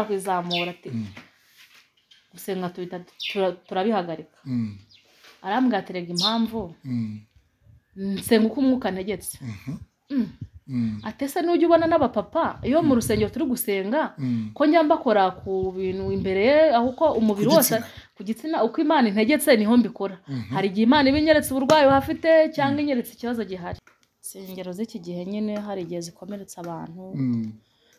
kwizamura ati gusenga tubita tura- turabihagarika Mm, arambwira ati rega impamvu mm, nsenga uko umwuka ntegetse mhm, Mm. mm, ati ese n'ujya ubona n'abapapa iyo mu rusengero turi gusenga mm. ko njya mbakora ku bintu imbere ye aho uko umubiri wose Kugitsina. ku gitsina uko imana integetse niho mbikora Mhm. hari igihe imana iba inyeretse uburwayi hafite cyangwa inyeretse ikibazo gihari insengero z'iki gihe nyine hari igihe zikomeretsa abantu Mm,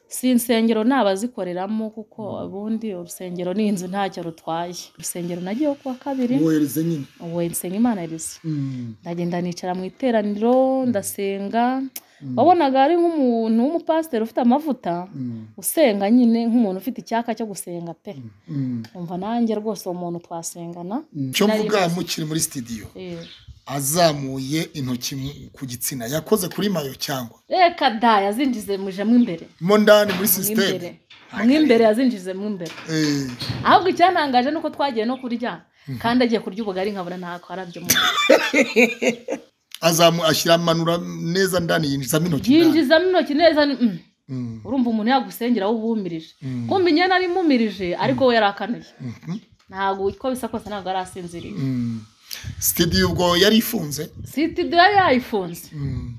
si insengero ni abazikoreramo kuko ubundi urusengero ni inzu ntacyo rutwaye urusengero nagiyeho kuwa kabiri wohereze nyine ubu nsenga imana yarize Mm, ndagenda nicara mu iteraniro ndasenga Mm. wabonaga ari nk'umuntu w'umupasiteri ufite amavuta mm, usenga nyine nk'umuntu ufite icyaka cyo gusenga pe mm, umva nanjye rwose uwo muntu twasengana mm. cyo mvuga mukiri muri sitidiyo Eh, azamuye intoki mu- ku gitsina yakoze kuri mayo cyangwa reka da yazinjize mujemo imbere mo ndani muri mw'imbere sisiteme mw'imbere yazinjize mw'imbere Eh, ahubwo icyantangaje ni uko twagiye no kurya kandi agiye kurya ubugari nkabona nta karabyo mu azamu ashyira amanura neza ndani yinjizamo intoki ndani. yinjizamo intoki neza ni- mm. Mm, urumva umuntu yagusengera wubumirije Mm. kumva inyana ari imumirije ariko we yarakanuye mhm, ntabwo uko bisa kose ntabwo yari asinziriye mm. sitidiyo ubwo yari ifunze sitidiyo yari yayifunze Mm,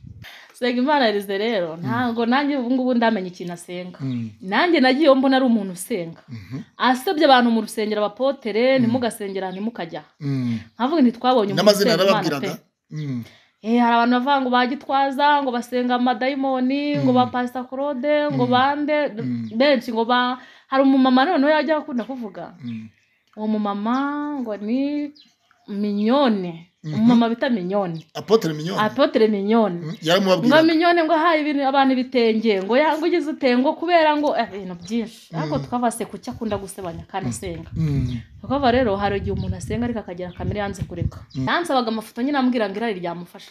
senga imana yarize rero ntabwo nanjye ubu ngubu ndamenya ikintu asenga mm, nanjye nagiyeho mbona ari umuntu usenga mhm, asebye abantu mu rusengero abapotere ntimugasengera ntimukajya mm. nkavuga ntitwabonye umuntu n'amazina usenga Imana pe yarababwiraga Mm, Eh, hari abantu bavuga ngo ba gitwaza ngo basenga amadayimoni ngo ba pasita claude ngo bande benshi ngo ba hari umumama noneho yajya akunda kuvuga mm, uwo mumama ngo ni minyone umumama bita minyone apotre minyoni apotere minyone Mm, ngo yaramubabwiraga minyone ngo ahaye ibintu abantu ibitenge ngo yanga ugize utengo kubera ngo eh, ibintu byinshi ariko tukava se kuki akunda gusebanya kandi asenga Mm, tukava rero hari igihe umuntu asenga ariko akagira kamere yanze kureka yansabaga amafoto nyine ambwira ngo irari ryamufashe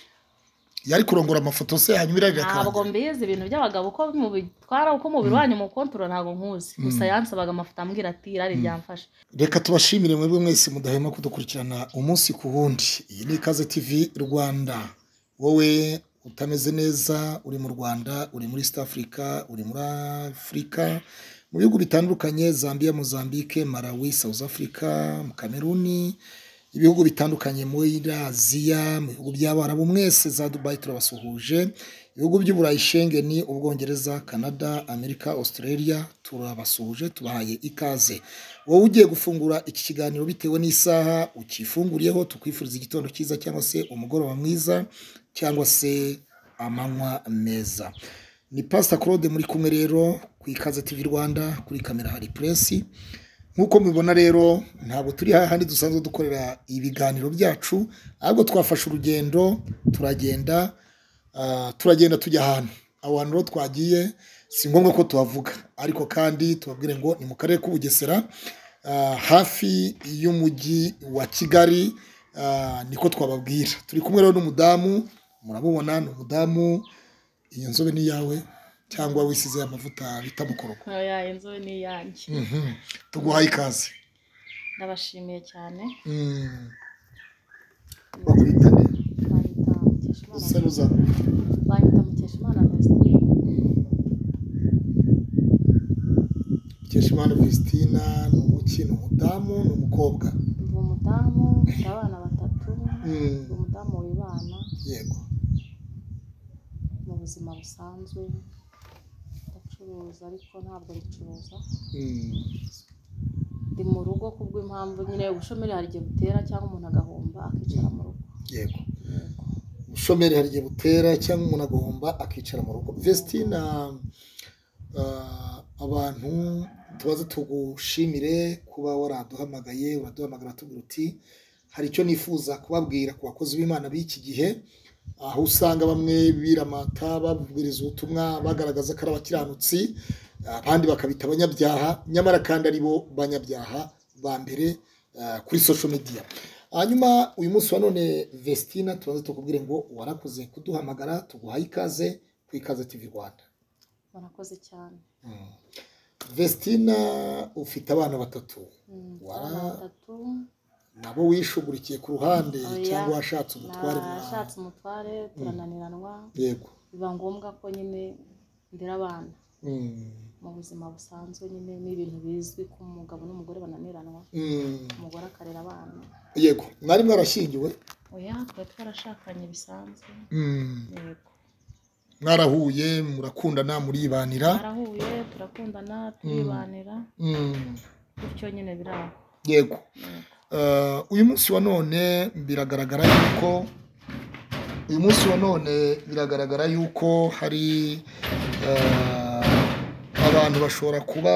yari kurongora amafoto se hanyuma irarira ntabwo mbizi ibintu by'abagabo uko mubitwara uko mubiri wanyu mu kontora ntabwo nkuzi gusa yansabaga amafoto ambwira ati irari ryamfashe reka tubashimire mwebwe mwese mudahema kudukurikirana umunsi ku wundi iyi ni ikaze tv rwanda wowe utameze neza uri mu rwanda uri muri east africa uri muri afurika mu bihugu bitandukanye zambia mozambique malawi south africa mu kameruni ibihugu bitandukanye muri aziya mu bihugu by'abarabu mwese za dubayi turabasuhuje ibihugu by'uburayi shengeni ubwongereza canada amerika australia turabasuhuje tubahaye ikaze wowe ugiye gufungura iki kiganiro bitewe n'isaha ukifunguriyeho tukwifuriza igitondo cyiza cyangwa se umugoroba mwiza cyangwa se amanywa meza ni pasita claude muri kumwe rero ku ikaze tv rwanda kuri kamera hari puresi nk'uko mubibona rero ntabwo turi hahandi dusanzwe dukorera ibiganiro byacu ahubwo twafashe urugendo turagenda ah, turagenda tujya ahantu aho hantu rero twagiye si ngombwa ko tuhavuga ariko kandi tubabwire ngo ni mu karere k'ubugesera ah, hafi y'umujyi wa kigali ah, niko twababwira turi kumwe rero n'umudamu murabubona ni umudamu iyo nzobe ni iyawe cyangwa wisize amavuta bita mukorogo oya inzu ni iyanjye Mhm. tuguhaye ikaze ndabashimiye cyane Mm. Bakubita neza. bayita Mukeshimana Usa n'uza- bayita Mukeshimana Vestine Mukeshimana Vesitina ni umuki ni umudamu ni umukobwa uwo mudamu afite abana batatu Mm. uwo mudamu wibana yego mu buzima busanzwe ndacuruza ariko ntabwo bicuruza Mm. ndi mu rugo kubw'impamvu nyine ubushomeri hari igihe butera cyangwa umuntu agahomba akicara mu rugo yego ubushomeri hari igihe butera cyangwa umuntu agahomba akicara mu rugo Vesitina ah, abantu tubaze tugushimire kuba waraduhamagaye uraduhamagara tubwira uti hari icyo nifuza kubabwira ku bakozi b'imana b'iki gihe aho usanga bamwe biramata babwiriza ubutumwa bagaragaza ko ari abakiranutsi abandi bakabita abanyabyaha nyamara kandi ari bo banyabyaha ba mbere ah, kuri social media hanyuma uyu munsi wa none vestina tubanza tukubwire ngo warakoze kuduhamagara tuguhaye ikaze ku ikaze tv rwanda barakoze cyane vestina ufite abana batatu Mm, Wow. abana batatu nabo wishugurikiye ku ruhande Oya. cyangwa washatse umutware mu nashatse umutware turananiranwa yego biba ngombwa ko nyine ndera abana Mm. mu mu buzima busanzwe nyine ni ibintu bizwi ko umugabo n'umugore bananiranwa Mm, umugore akarera abana yego mwari mwarashyingiwe oya tuba twarashakanye bisanzwe Mm, yego mwarahuye murakundana muribanira twarahuye turakundana turibanira Mm, bityo nyine biraho yego yego Eh, uyu munsi wa none biragaragara yuko uyu munsi wa none biragaragara yuko hari eh, abantu bashobora kuba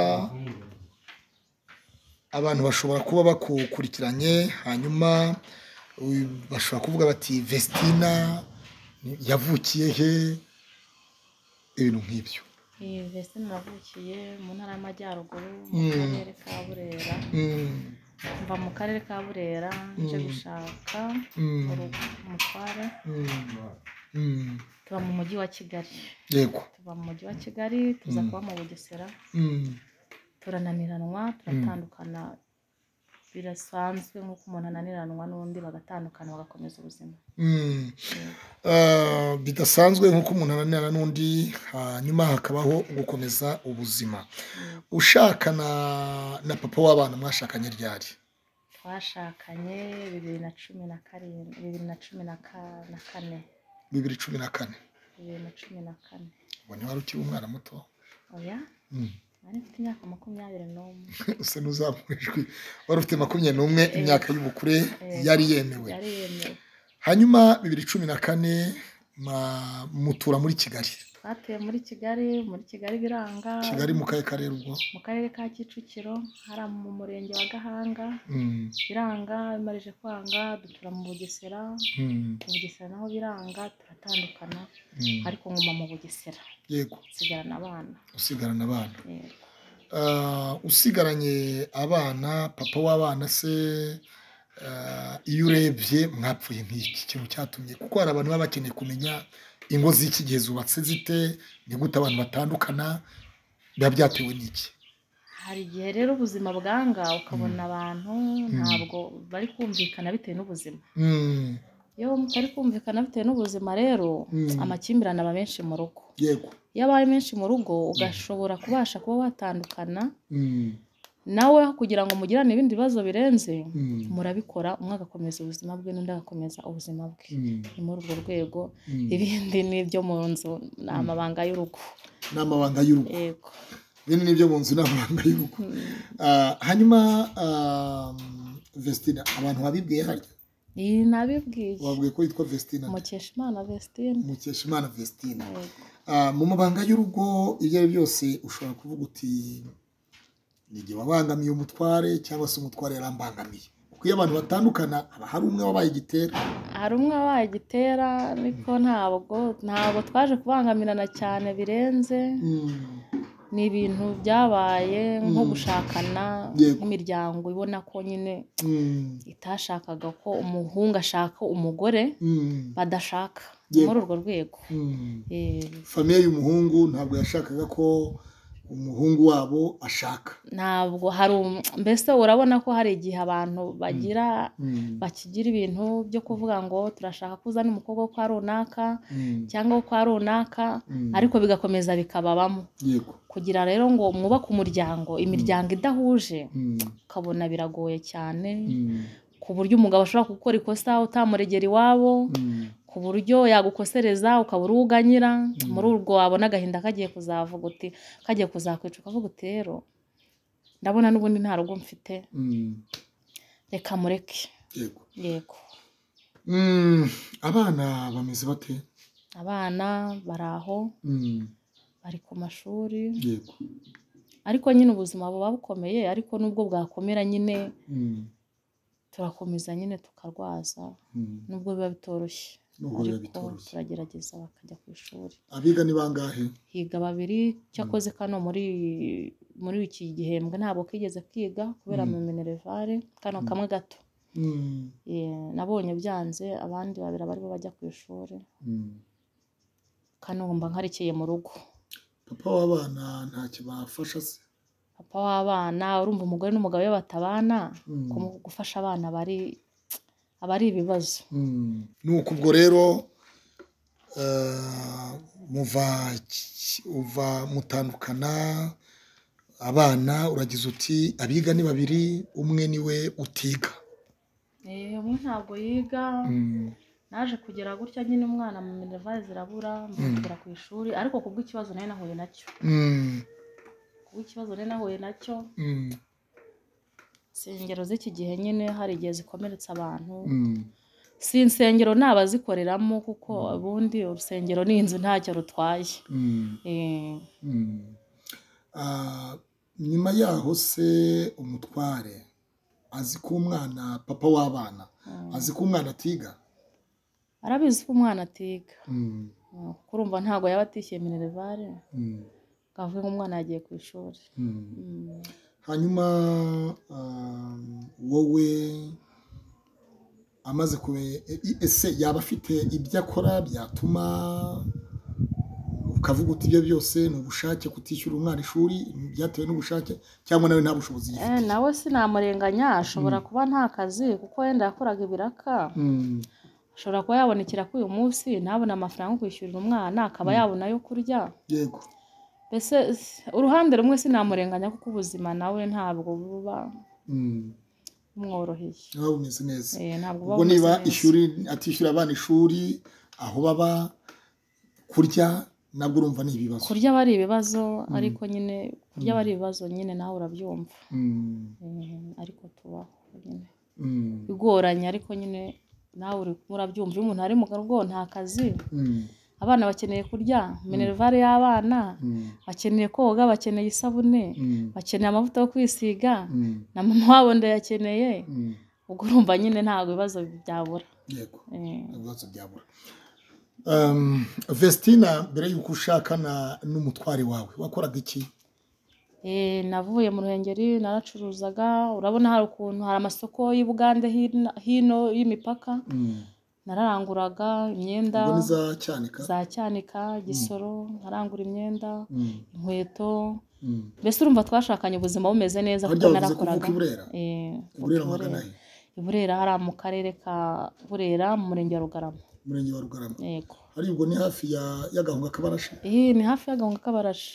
abantu bashobora kuba bakukurikiranye hanyuma uyu- bashobora kuvuga bati vestina yavukiye he ibintu nk'ibyo iyi vesine navukiye mu ntara y'amajyaruguru mu Mm. karere ka burera Mm, mva mu karere ka burera nje Mm. gushaka mm, urugo umutware mm, mm, tuba mu mujyi wa kigali yego tuba mu mujyi wa kigali tuza Mm. kuba mu bugesera Mm, turananiranwa turatandukana birasanzwe nk'uko umuntu ananiranwa n'undi bagatandukana bagakomeza ubuzima mm. Ah, bidasanzwe nk'uko umuntu ananirana n'undi hanyuma hakabaho gukomeza ubuzima ushakana na papa w'abana mwashakanye ryari twashakanye bibiri na cumi na karindwi bibiri na cumi na ka- na kane bibiri cumi na kane bibiri na cumi na kane ubona wari ukiri umwana muto oya Mm. nari mfite imyaka makumyabiri n'umwe usa n'uzamura ijwi wari ufite makumyabiri n'umwe imyaka y'ubukure yari yemewe yari yemewe hanyuma bibiri cumi na kane ma- mutura muri kigali twatuye muri kigali muri kigali biranga kigali mu kahe karere ubwo mu karere ka kicukiro hari mu murenge wa gahanga Mm, biranga bimarije kwanga dutura mu bugesera mm, mu bugesera naho biranga turatandukana mm. ariko nguma mu bugesera yego nsigarana abana usigarana abana yego Ah, usigaranye abana papa w'abana se ah, iyo urebye mwapfuye nk'iki kintu cyatumye kuko hari abantu baba bakeneye kumenya ingo z'iki gihe zubatse zite ni gute abantu batandukana biba byatewe n'iki hari igihe rero ubuzima bwanga ukabona abantu ntabwo bari kumvikana bitewe n'ubuzima Mm, iyo mutari kumvikana bitewe n'ubuzima rero Mm. amakimbirane aba menshi mu rugo yego iyo abaye menshi mu rugo ugashobora kubasha kuba watandukana Mm, nawe kugira ngo mugirane ibindi bibazo birenze mm, murabikora umwe agakomeza ubuzima bwe n'undi agakomeza ubuzima bwe mm, ni muri urwo rwego mm. ibindi ni ibyo mu nzu ni amabanga y'urugo ni amabanga y'urugo yego bino ni ibyo mu nzu ni amabanga y'urugo Ah, hanyuma ah, vestina abantu babibwiye harya iyi nabibwiye wabwiye ko yitwa vestina mukeshimana vestine mukeshimana vestina yego Ah, mu mabanga y'urugo ibyo ari byo byose ushobora kuvuga uti nige wabangamiye umutware cyangwa se umutware yarambangamiye kuko iyo abantu batandukana haba hari umwe wabaye igitera hari umwe wabaye igitera ariko ntabwo ntabwo twaje kubangamirana cyane birenze Mm, ni ibintu byabaye nko Mm. gushakana Yego. nk'imiryango ibona ko nyine mm, itashakaga ko umuhungu ashaka umugore mm, badashaka ni muri urwo rwego mm. Eh, famiye y'umuhungu ntabwo yashakaga ko umuhungu wabo ashaka ntabwo hari um- mbese urabona ko hari igihe abantu bagira Mm, bakigira ibintu byo kuvuga ngo turashaka ko uzana umukobwa wo kwa runaka mm, cyangwa wo kwa runaka mm. ariko bigakomeza bikababamo yego kugira rero ngo mwubake umuryango imiryango idahuje Mm, ukabona biragoye cyane mm, ku buryo umugabo ashobora gukora ikosa utamuregera iwabo mm, ku buryo yagukosereza ukaba uri uganyira muri urwo wabona agahinda kagiye kuzavuga uti kagiye kuzakwica ukavuga uti rero ndabona n'ubundi nta rugo mfite mm. reka mureke yego yego Mm, abana bameze bate abana bari aho Mm, bari ku mashuri yego ariko nyine ubuzima buba bukomeye ariko nubwo bwakomera nyine Mm, turakomeza nyine tukarwaza mm. nubwo biba bitoroshye Nubwo biba ariko bitoroshye. turagerageza bakajya ku ishuri abiga ni bangahe higa babiri cyakoze kano muri muri iki gihembwe ntabwo kigeze kwiga kubera mu minerevare kano kamwe gato Mm, Eh, nabonye byanze abandi babiri baribo bajya ku ishuri mm. kano mba nkarikiye mu rugo papa w'abana ntacyo bafasha se papa w'abana urumva umugore n'umugabo iyo batabana Mm. kumu- gufasha abana aba ari- aba ari ibibazo Mm. ni uko ubwo rero eh, muva ki- uva mutandukana abana uragize uti abiga ni babiri umwe niwe utiga Eh, umwe ntabwo yiga Mm, naje kugera gutya nyine umwana mu minervare zirabura mbutwara ku ishuri ariko ku bw'ikibazo nayo nahuye nacyo mm, ku bw'ikibazo nayo nahuye nacyo mm, si ingero z'iki gihe nyine hari igihe zikomeretsa abantu mm, si insengero ni abazikoreramo kuko ubundi urusengero ni inzu ntacyo rutwaye mm, Eh, mm. Ah, nyuma yaho se umutware azi ko umwana papa w'abana Mm. azi ko umwana atiga arabizi ko umwana atiga Mm, Eh, kuko urumva ntabwo yaba atishyuye minervare mm, ngo avuge ngo umwana yagiye ku ishuri mm. Mm. hanyuma um, wowe amaze kume e- ese yaba afite ibyo akora byatuma ukavuga uti ibyo byose ni ubushake kutishyura umwana ishuri byatewe n'ubushake cyangwa nawe nta bushobozi Eh, yifitiye nawe sinamurenganya ashobora kuba nta kazi kuko wenda yakoraga ibiraka Mm, ashobora kuba yabona ikiraka uyu munsi ntabone amafaranga yo kwishyurira umwana akaba yabona ayo kurya yego mbese s- uruhande rumwe sinamurenganya kuko ubuzima nawe ntabwo buba Mm, bumworoheye nawe bumeze neza Eh, ntabwo buba ubwo bumeze niba neza. ishuri atishyura abana ishuri aho baba kurya nabwo urumva ni ibibazo kurya aba ari ibibazo ariko nyine kurya aba ari ibibazo nyine nawe urabyumva Mm, Eh, ariko tubaho nyine mm, bigoranye ariko nyine nawe uri urabyumva iyo umuntu ari mu rugo nta kazi mm, abana bakeneye kurya minerivare y'abana mm, bakeneye koga bakeneye isabune mm, bakeneye amavuta yo kwisiga mm, na mama wabo ndayakeneye mm. ubwo urumva nyine ntabwo ibibazo byabura yego Eh, ibibazo byabura Um, vestina mbere y'uko ushakana n'umutware wawe wakoraga iki eh, navuye mu ruhengeri naracuruzaga urabona hari ukuntu hari amasoko y'i bugande hino- hino y'imipaka nararanguraga imyenda ubwo ni za cyanika za cyanika gisoro nkarangura imyenda Mm, inkweto mm. mbese urumva twashakanye ubuzima bumeze neza Aho kuko byavuze ko narakoraga uvuka i Burera? Eh, burera utu- magana he i Burera hariya mu karere ka burera mu murenge wa rugarama umurenge wa rugarama yego ari ubwo ni hafi ya- y'agahunga kabarashi Eh, ni hafi y'agahunga k'abarashi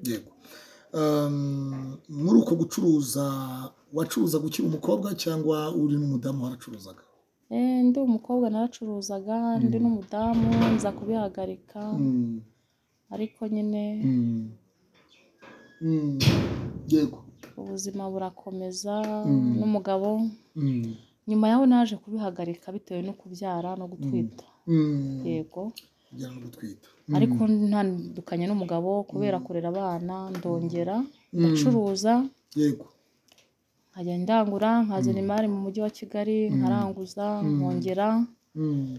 yego Um, muri uko gucuruza wacuruzaga ukiri umukobwa cyangwa uri n'umudamu waracuruzaga Eh, ndi umukobwa naracuruzaga ndi n'umudamu nza kubihagarika Mm, ariko nyine mm, mm, yego ubuzima burakomeza Mm. n'umugabo Mm, nyuma yaho naje kubihagarika bitewe no kubyara no gutwita mm. yego kugira no gutwita ariko ntandukanye n'umugabo kubera kurera abana ndongera ndacuruza yego nkajya ndangura nkazana imari mu mujyi wa kigali nkaranguza nkongera Mm,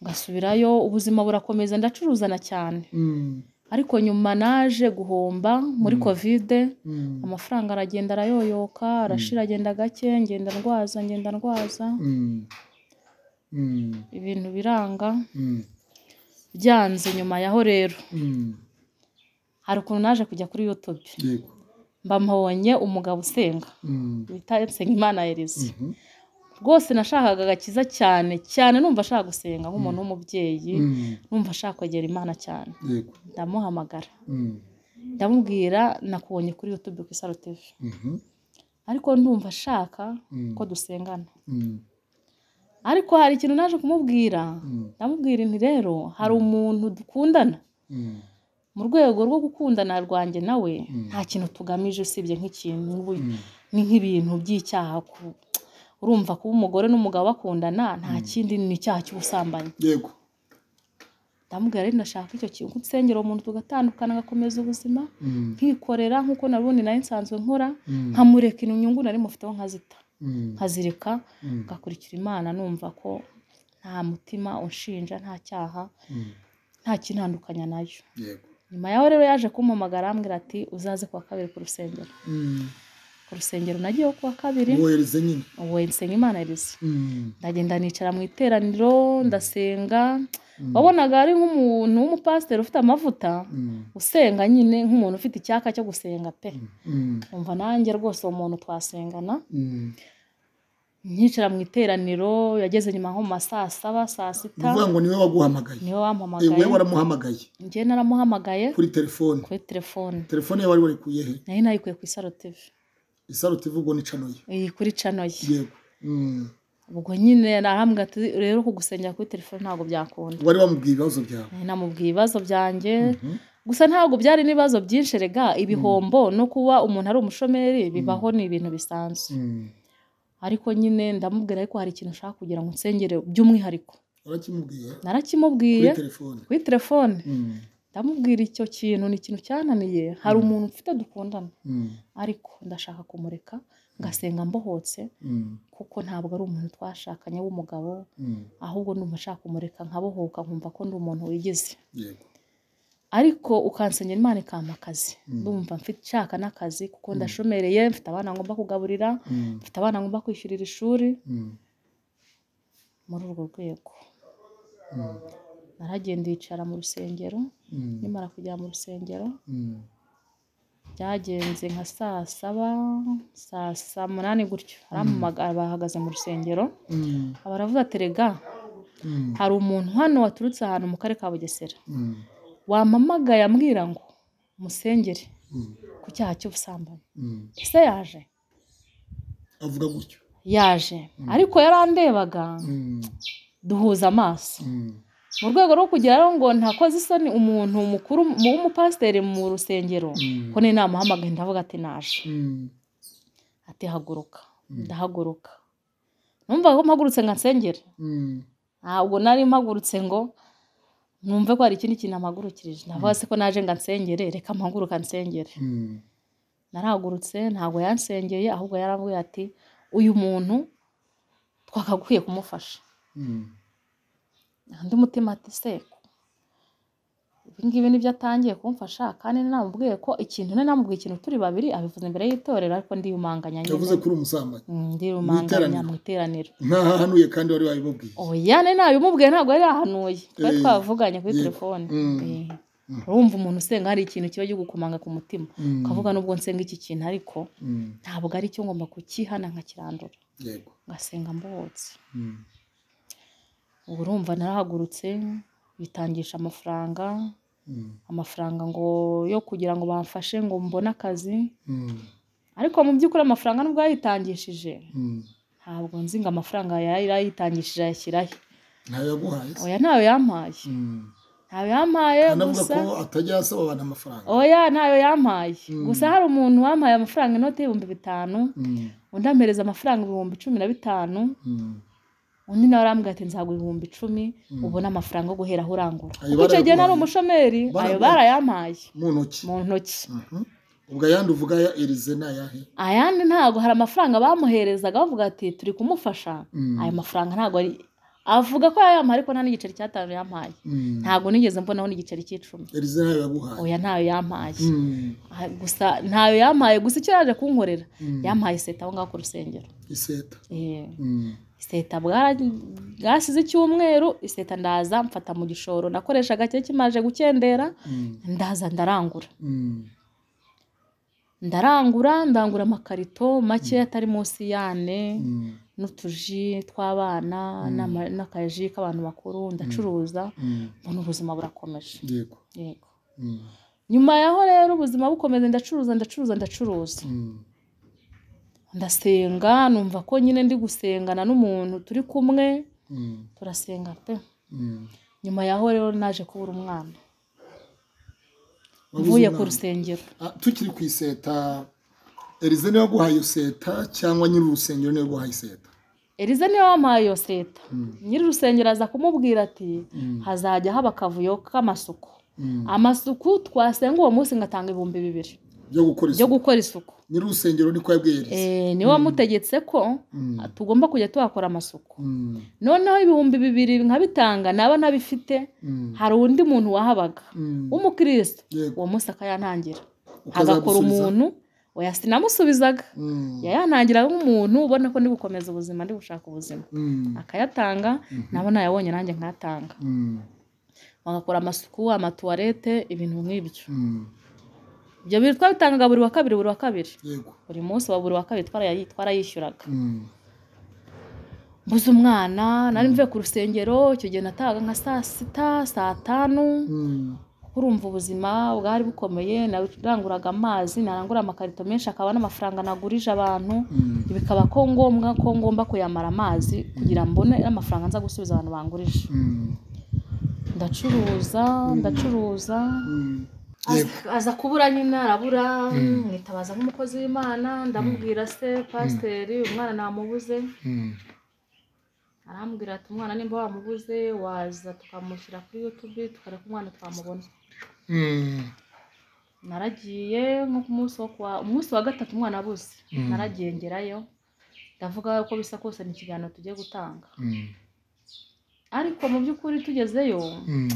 ngasubirayo ubuzima burakomeza ndacuruzana cyane mm, ariko nyuma naje guhomba muri kovide mm, amafaranga aragenda arayoyoka arashira agenda gake ngenda ndwaza ngenda ndwaza mm, mm, ibintu biranga mm, byanze nyuma yaho rero mm, hari ukuntu naje kujya kuri youtube yego mbamuhonye umugabo usenga Mm, bita nsengimana elise mhm, rwose nashakaga agakiza cyane cyane numva ashaka gusenga nk'umuntu w'umubyeyi mm, numva ashaka kwegera imana cyane yego ndamuhamagara Mm, ndamubwira nakubonye kuri youtube ku isaro tv mhm, ariko ndumva ashaka Mm. ko dusengana mm, ariko hari ikintu naje kumubwira Mm. ndamubwira nti rero hari umuntu dukundana mm, mu rwego rwo gukundana rwanjye nawe nta kintu tugamije usibye nk'ikintu ubu- ni nk'ibintu by'icyaha ku- urumva kuba umugore n'umugabo bakundana nta kindi ni icyaha cy'ubusambanyi yego ndamubwira rero ndashaka icyo kintu nsengera uwo muntu tugatandukana agakomeza ubuzima Mm, nkikorera nk'uko nabundi nari nsanzwe nkora Mm. nkamureka inyungu nari mufiteho nkazita mm, nkazireka Mm. ngakurikira imana numva ko nta mutima unshinja nta cyaha mm, nta kintandukanya nayo yego nyuma yaho rero yaje kumpamagara arambwira ati uzaze kuwa kabiri ku rusengero Mm, ku rusengero nagiyeho kuwa kabiri wohereze nyine ubu nsengimana elise Mm, ndagenda nicara mu iteraniro ndasenga wabonaga ari nk'umuntu w'umupasiteri ufite amavuta mm, usenga nyine nk'umuntu ufite icyaka cyo gusenga pe mm, umva nanjye rwose uwo muntu twasengana mm, nkicara mu iteraniro yageze nyuma nko mu ma saa saba saa ni ukuvuga sita ngo niwe waguhamagaye niwe Eh, wowe wampamagaye waramuhamagaye njye naramuhamagaye kuri telefone kuri telefone telefone yawe wari warikuye he nari nayikuye ku isaro tv isaro tivugo ni cano ye iyi kuri cano ye yego Mm. ubwo nyine narambwira ati rero kugusengera kuri telefone ntabwo byakunda wari wamubwiye ibibazo byawe Nari namubwiye ibibazo byanjye Mhm. gusa ntabwo byari n'ibibazo byinshi rega ibihombo no kuba umuntu ari umushomeri bibaho ni ibintu bisanzwe Mm. ariko nyine ndamubwira ariko hari ikintu ushaka kugira ngo nsengere by'umwihariko warakimubwiye narakimubwiye kuri telefone kuri telefone Mm. ndamubwira icyo kintu ni ikintu cyananiye hari umuntu mfite dukundana Mm. ariko ndashaka kumureka ngasenga mbohotse Mm. kuko ntabwo ari umuntu twashakanye w'umugabo Mm. ahubwo ndumva nshaka kumureka nkabohoka nkumva ko ndi umuntu wigize yego ariko ukansengera imana ikampa akazi ndumva mfite nshaka n'akazi kuko ndashomereye mfite abana ngomba kugaburira Mm. mfite abana ngomba kwishyurira ishuri Mm. muri urwo rwego Mm. naragenda yicara mu rusengero Mm. nimara kugera mu rusengero Mm. byagenze nka saa saba saa saa munani gutyo arampamagara bahagaze mu rusengero Mm. aba aravuga ati rega Mm. hari umuntu hano waturutse ahantu mu karere ka bugesera Mm. wamamagaye ambwira ngo musengere Mm. ku cyaha cy'ubusambanyi Mm. ese yaje avuga gutyo yaje ariko yarandebaga Mm. duhuza amaso Mm. mu rwego rwo kugeraho ngo ntakoze isoni umuntu mukuru w'umupasiteri mu rusengero Mm. ko ninamuhamagaye ndavuga ati naje Mm. ati haguruka ndahaguruka numva ko mpagurutse nga nsengera Mm. ntabwo nari mpagurutse ngo numve ko hari ikindi kintu mpagurukirije ndavuga se ko naje nga nsengere reka mpaguruka nsengere Mm. narahagurutse ntabwo yansengeye ahubwo yarambwiye ati uyu muntu twakagukwiye kumufasha Mm. undi mutima ati se ibi ngibi nibyo atangiye kumfasha kandi namubwiye ko ikintu nari namubwiye ikintu turi babiri abivuze imbere y'itorero ariko ndiyumanganya nyine yavuze kuri umusambanyi Mm, ndiyumanganya mu iteraniro ntahahanuye kandi wari wabibabwiye oya ne nawe umubwiye ntabwo yari yahanuye twari Eh, twavuganye kuri yego. telefone Mm. Eh, urumva umuntu usenga hari ikintu kiba gikukomanga ku mutima Mm. ukavuga nubwo nsenga iki kintu ariko Mm. ntabwo ari cyo ngomba kukihana nkakirandura yego ngasenga mbohotse Mm. ubu urumva narahagurutse bitangisha amafaranga Mm. amafaranga ngo yo kugira ngo bamfashe ngo mbone akazi Mm. ariko mu by'ukuri amafaranga nubwo yayitangishije Mm. ntabwo nzi ngo amafaranga yari yayitangishije ayashyirahe ntayo yaguhaye se? oya ntayo yampaye Mm. ntayo yampaye anavuga gusa ko atajya asaba abantu amafaranga oya ntayo yampaye gusa hari umuntu wampaye amafaranga inoti y'ibihumbi bitanu Mm. undi ampereza amafaranga ibihumbi cumi na bitanu Mm. undi nawe arambwira ati nzaguha ibihumbi icumi ubone amafaranga yo guhera aho urangura Ayo kuko icyo gihe nari barayaguhaye. umushomeri ayo Barayaguhaye. barayampaye mu ntoki mu ntoki Mhm. ubwo ayandi uvuga ya erize ni ayahe ayandi ntabwo hari amafaranga bamuherezaga bavuga ati turi kumufasha Mm. ayo mafaranga ntabwo ari avuga ko yayampaye ariko nta n'igiceri cy'atanu yampaye Mm. ntabwo nigeze mbonaho n'igiceri cy'icumi erize ntayo yaguhaye oya ntayo yampaye Mm. Ah, gusa ntayo yampaye gusa icyo yaje kunkorera Mm. yampaye iseta aho ngaho ku rusengero iseta Eh, Mm. iseta bwara- bwasize icyumweru iseta ndaza mfata mu gishoro nakoreshaga cyari kimaje gukendera Mm. ndaza ndarangura Mm. ndarangura ndangura amakarito make atari munsi y'ane Mm. n'utuji tw'abana n'ama- n'akaji k'abantu bakuru ndacuruza Mm. mbona ubuzima burakomeje yego yego Mm. nyuma yaho rero ubuzima bukomeze ndacuruza ndacuruza ndacuruza Mm. ndasenga numva ko nyine ndi gusengana n'umuntu turi kumwe Mm. turasenga pe Mm. nyuma yaho rero naje kubura umwana Wabuze mvuye ku umwana. rusengero Ah, tukiri ku iseta erize niwe waguhaye iyo seta cyangwa nyiri urusengero niwe waguhaye iseta elize niwe wampaye iyo seta Mm. nyiri urusengero aza kumubwira ati Mm. hazajya haba akavuyo k'amasuku Mm. amasuku twasenga uwo munsi ngatanga ibihumbi bibiri byo gukora byo isuku gukora isuku nyiri urusengero niko yabwiye erize Eh, niwe wamutegetse ko tugomba kujya tuhakora amasuku Mm. noneho ibihumbi bibiri nkabitanga naba ntabifite Mm. hari undi muntu wahabaga Mm. w'umukristo Yego. uwo munsi akayantangira Ukazamusubiza? agakora umuntu oya sinamusubizaga Mm. yayantangira nk'umuntu ubona ko ndi gukomeza ubuzima ndi gushaka ubuzima Mm. akayatanga nabo nayabonye nanjye nkayatanga Mm. bagakora amasuku amatuwarete ibintu nk'ibyo Mm. ibyo bintu twabitangaga buri wa kabiri buri wa kabiri yego buri munsi wa buri wa kabiri twarayishyuraga Mm. mbuze umwana nari mvuye ku rusengero icyo gihe natahaga nka saa sita saa tanu kuko urumva ubuzima bwari bukomeye naranguraga amazi narangura amakarito menshi akaba n'amafaranga nagurije abantu bikaba ko ngombwa ko ngomba kuyamara amazi kugira mbone amafaranga nza gusubiza abantu bangurije ndacuruza ndacuruza Yego. Aza- aza kubura nyine arabura mwitabaza nk'umukozi w'imana ndamubwira se pasiteri umwana namubuze arambwira ati umwana nimba wamubuze waza tukamushyira kuri yutubi tukareka umwana twamubona naragiye nko ku munsi wo kuwa umunsi wa gatatu umwana abuze Mm. naragiye ngerayo ndavuga uko bisa kose ni ikiganiro tugiye gutanga ariko mu by'ukuri tugezeyo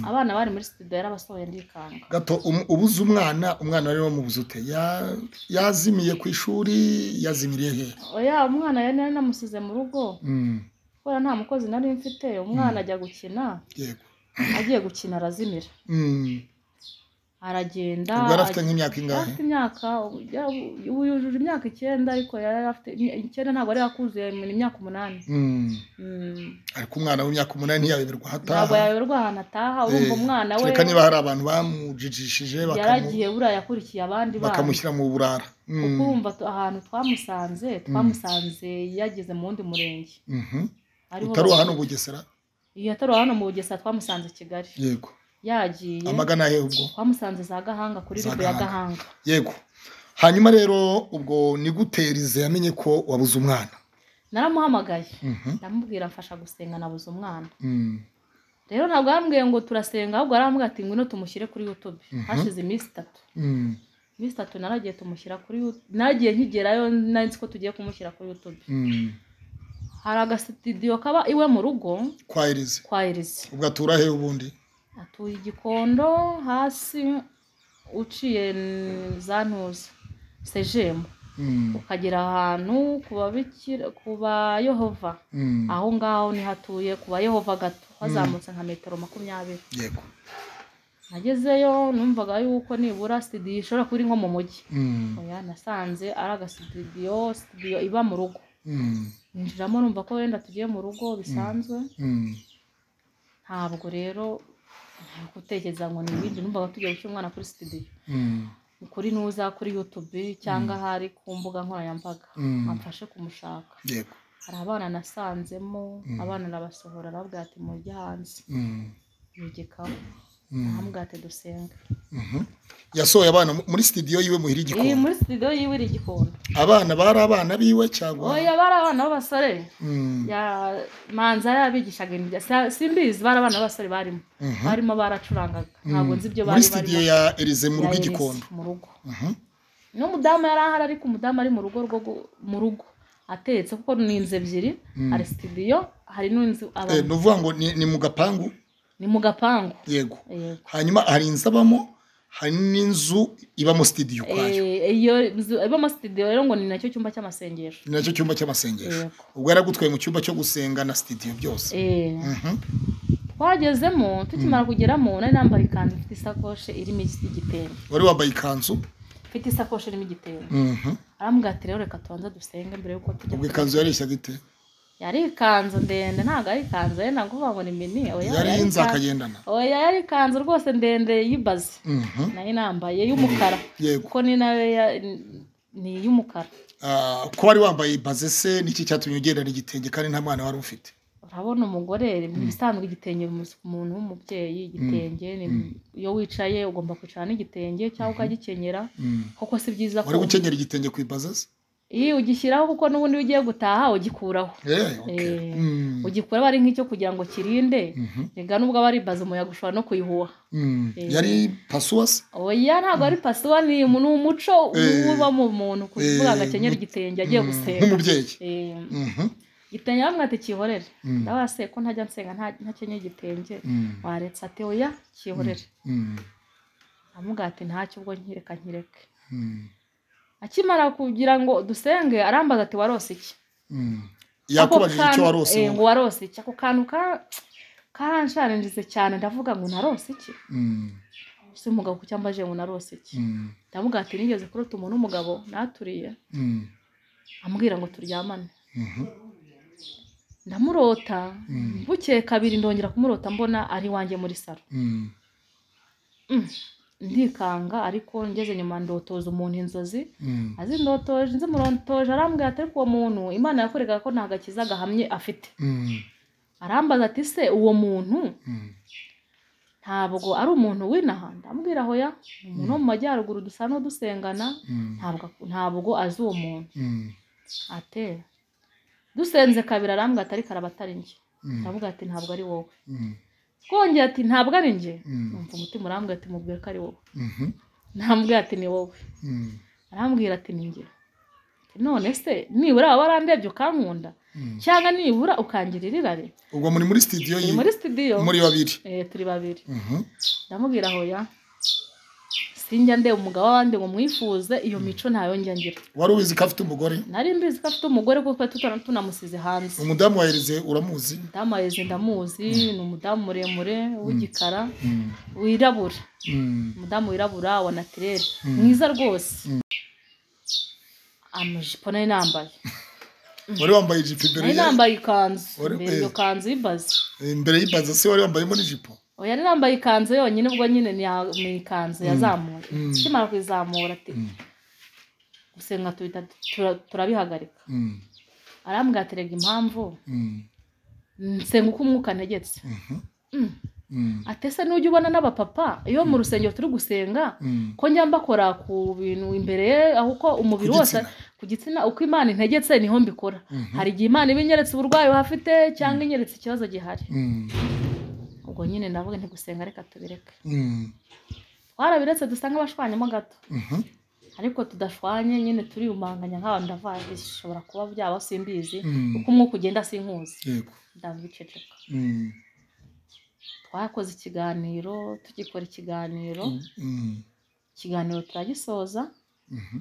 abana bari muri studio yarabasohoye ndikanga gato um- ubuze umwana umwana wari wamubuze ute Ya- yazimiye ku ishuri yazimiriye he oya umwana yari nari namusize mu rugo Mm, kubera nta mukozi nari mfite umwana ajya gukina yego agiye gukina arazimira Mm, aragenda ubwo yari afite ajya- nk'imyaka ingahe afite imyaka ya- ubu yujuje imyaka icyenda ariko yari afite icyenda ntabwo yari yakuzuye ni imyaka umunani Mm, Mm. ariko umwana w'imyaka umunani yayoberwa ntabwo hataha yayoberwa ahantu ataha urumva Eh, umwana we kereka niba hari abantu bamujijishije bakamu- yaragiye buriya yakurikiye abandi bana bakamushyira mu burara Mm, kuko urumva tu- ahantu twamusanze twamusanze yageze mu wundi murenge mhm. ariho utari uwa bas- hano bugesera iyo atari hano mu bugesera twamusanze i kigali yego yagiye amagana he ubwo twamusanze za gahanga kuri Za ribu ya Gahanga. gahanga yego hanyuma rero ubwo niguterize yamenye ko wabuze umwana naramuhamagaye Mhm, ndamubwira mfasha gusenga nabuze umwana mm, rero ntabwo yarambwiye ngo turasenga ahubwo yarambwiye ati ngwino tumushyire kuri youtube Mhm. hashize iminsi itatu mm, iminsi itatu naragiye tumushyira kuri YouTube. naragiye nkigerayo nari nzi ko tugiye kumushyira kuri youtube mm. hari agasitidiyo kaba iwe mu rugo kwa irize kwa erizi ubwo atura he ubundi atuye igikondo hasi uciye n- za ntuza sejemu Mm, ukagera ahantu ku babikira ku bayehova mm, aho ngaho niho atuye ku bayehova gato hazamutse nka metero makumyabiri yego nagezeyo numvaga yuko nibura studio ishobora kuba iri nko mu mujyi Mm, oya nasanze ari agasitudiyo studio iba mu rugo mm, ninjiramo numva ko wenda tugiye mu rugo bisanzwe mm, ntabwo rero nari gutekereza ngo ni ibindi numvaga tugiye gushyira umwana kuri studio mm, kuri nuza kuri youtube cyangwa ahari ku mbuga nkoranyambaga Mm. amfashe kumushaka yego hari abana nasanzemo abana arabasohora arababwira ati mujye hanze Mm, yigikaho Mm. arambwira ati dusenge mhm. yasohoye abana mu- muri sitidiyo yiwe muhira iyi igikoni muri studio yiwe iri igikondo abana bari abana biwe cyangwa oya bari abana b'abasore Mm, ya manza yabigishaga ibintu bya- sa- simbizi bari abana b'abasore barimo mhm. barimo baracurangaga ntabwo nzi ibyo muri bari sitidiyo barimo. ya erize mu rugo Ya Elise, igikondo mu rugo Mhm, n'umudamu yari ahari ariko umudamu ari mu rugo rwo gu- mu rugo atetse kuko ni inzu ebyiri hari sitidiyo hari n'inzu Eh, abantu ni ukuvuga ngo ni ni mu gapangu ni mu gapangu yego Yego. hanyuma hari inzu abamo hari n'inzu ibamo sitidiyo ukwayo Eh, iyo nzu ibamo sitidiyo rero ngo ni nacyo cyumba cy'amasengesho ni nacyo cyumba cy'amasengesho Yego. ubwo yaragutwaye mu cyumba cyo gusenga na sitidiyo byose Eh, Mhm, twagezemo tukimara kugeramo nari nambaye ikanzu ifite isakoshi irimo igitenge wari wambaye ikanzu mfite isakoshi irimo igitenge Mhm. arambwira ati rero reka tubanze dusenge mbere y'uko tujya ubwo kwiga." ikanzu yareshyaga ite yari ikanzu ndende ntabwo ari ikanzu yenda kuvuga ngo ni mini oya yari inzu ikanzu- akagendana oya yari ikanzu rwose ndende y'ibaze Mhm, nayo nambaye y'umukara yego kuko ni nayo ya- ni iy'umukara Ah, ko wari wambaye baze se niki cyatumye ugendana igitenge kandi nta mwana wari ufite urabona umugore ibisanzwe igitenge bimuseka umuntu w'umubyeyi igitenge ni- iyo wicaye ugomba kwicara n'igitenge cyangwa ukagikenyera Mm. kuko si byiza ko wari gukenyera igitenge ku ibaze se iyo ugishyiraho kuko n'ubundi iyo ugiye gutaha ugikuraho Eh, okay. Eh, Mm, ugikuraho ari nk'icyo kugira ngo kirinde rega nubwo aba ari ibaze umuyaga ushobora no kuyihuha mm. yari pasuwa se oya ntabwo ari pasiwa ni umu- ni umuco Eh. uba mu muntu kuvuga ngo Eh, akenyera igitenge agiye gusenga nk'umubyeyi Eh, Mhm, igitenge bamwe ati kihorere Mm. ndabona se ko ntajya nsenga nta- ntakenyeye igitenge Mm. waretse ati oya kihorere Mm, aramubwira ati ntacyo ubwo nkireka nkireke mm, akimara kugira ngo dusenge arambaza ati warose iki mm. Ako yakubajije icyo kantu- warose eh, wowe. ngo warose iki ako kantu ka- karansharangize cyane ndavuga ngo narose iki Mm, si umugabo ku cyambaje ngo narose iki mm, ndavuga ati nigeze kurota umuntu w'umugabo naturiye mm, ambwira ngo turyamane mhm. ndamurota Mm. bukeye kabiri ndongera kumurota mbona ari iwanjye muri salo Mm. Mm. ndikanga ariko ngeze nyuma ndotoza umuntu inzozi Mm. azindotoje nzimurontoje arambwira ati ariko uwo muntu imana yakorega ko nta gakiza gahamye afite Mm. arambaza ati se uwo muntu Mm. ntabwo ari umuntu w'inaha ndambwira hoya ni umuntu wo mu majyaruguru dusa n'udusengana Mm. ntabwo ntabwo azi uwo muntu Mm. ate dusenze kabiri arambwira ati ariko araba atari njye Mm. ndavuga ati ntabwo ari wowe Mm. twongeye ati ntabwo ari njye Mm. numva umutima urambwira ati mubwire ko ari wowe Mhm. ntambwira ati ni wowe Mm. arambwira ati ni njye none se nibura waba warandebye ukankunda Mm. cyangwa nibura ukangirira irari ubwo muri muri studio turi ye muri sitidiyo muri babiri turi babiri Mhm. ndamubwira hoya sinjya ndeba umugabo w'abandi ngo mwifuze iyo mico ntayo njya ngira wari ubizi ko afite umugore nari mbizi ko afite umugore kuko twari tutana- tunamusize hanze umudamu wahereze uramuzi umudamu aheze ndamuzi ni umudamu muremure w'igikara Mm. wirabura Mm. umudamu wirabura wa natirere Mm. mwiza rwose Mm. amajipo nari nambaye wari wambaye ijipo imbere nari ye- nambaye ikanzu Wari- mbere iyo kanzu y'ibaze imbere y'ibaza se wari wambayemo n'ijipo oya yari yambaye ikanzu yonyine ubwo nyine ni ya- ni ikanzu yazamuye Mm. akimara kuyizamura ati Mm. gusenga tuhita tura- turabihagarika Mm. arambwira ati rega impamvu Mm. nsenga uko umwuka ntegetse Mhm. Mm. Mm. atese n'ujya ubona n'abapapa iyo mu rusengero turi gusenga Mm. ko njya mbakora ku bintu imbere ye aho uko umubiri Ku wose gitsina. ku gitsina uko imana integetse niho mbikora Mhm. hari igihe imana iba inyeretse uburwayi wahafite cyangwa inyeretse ikibazo gihari Mm. ubwo nyine navuga nti gusenga reka tubireke Mm. twarabiretse dusa nk'abashwanyamo gato Mhm. ariko tudashwanye nyine turiyumanganya nk'abantu ndavuga bishobora kuba byaba simbizi Mm. uko umwuka ugenda sinkuzi yego ndavuga iceceka Mm. twakoze ikiganiro tugikora ikiganiro Mm. ikiganiro turagisoza Mhm.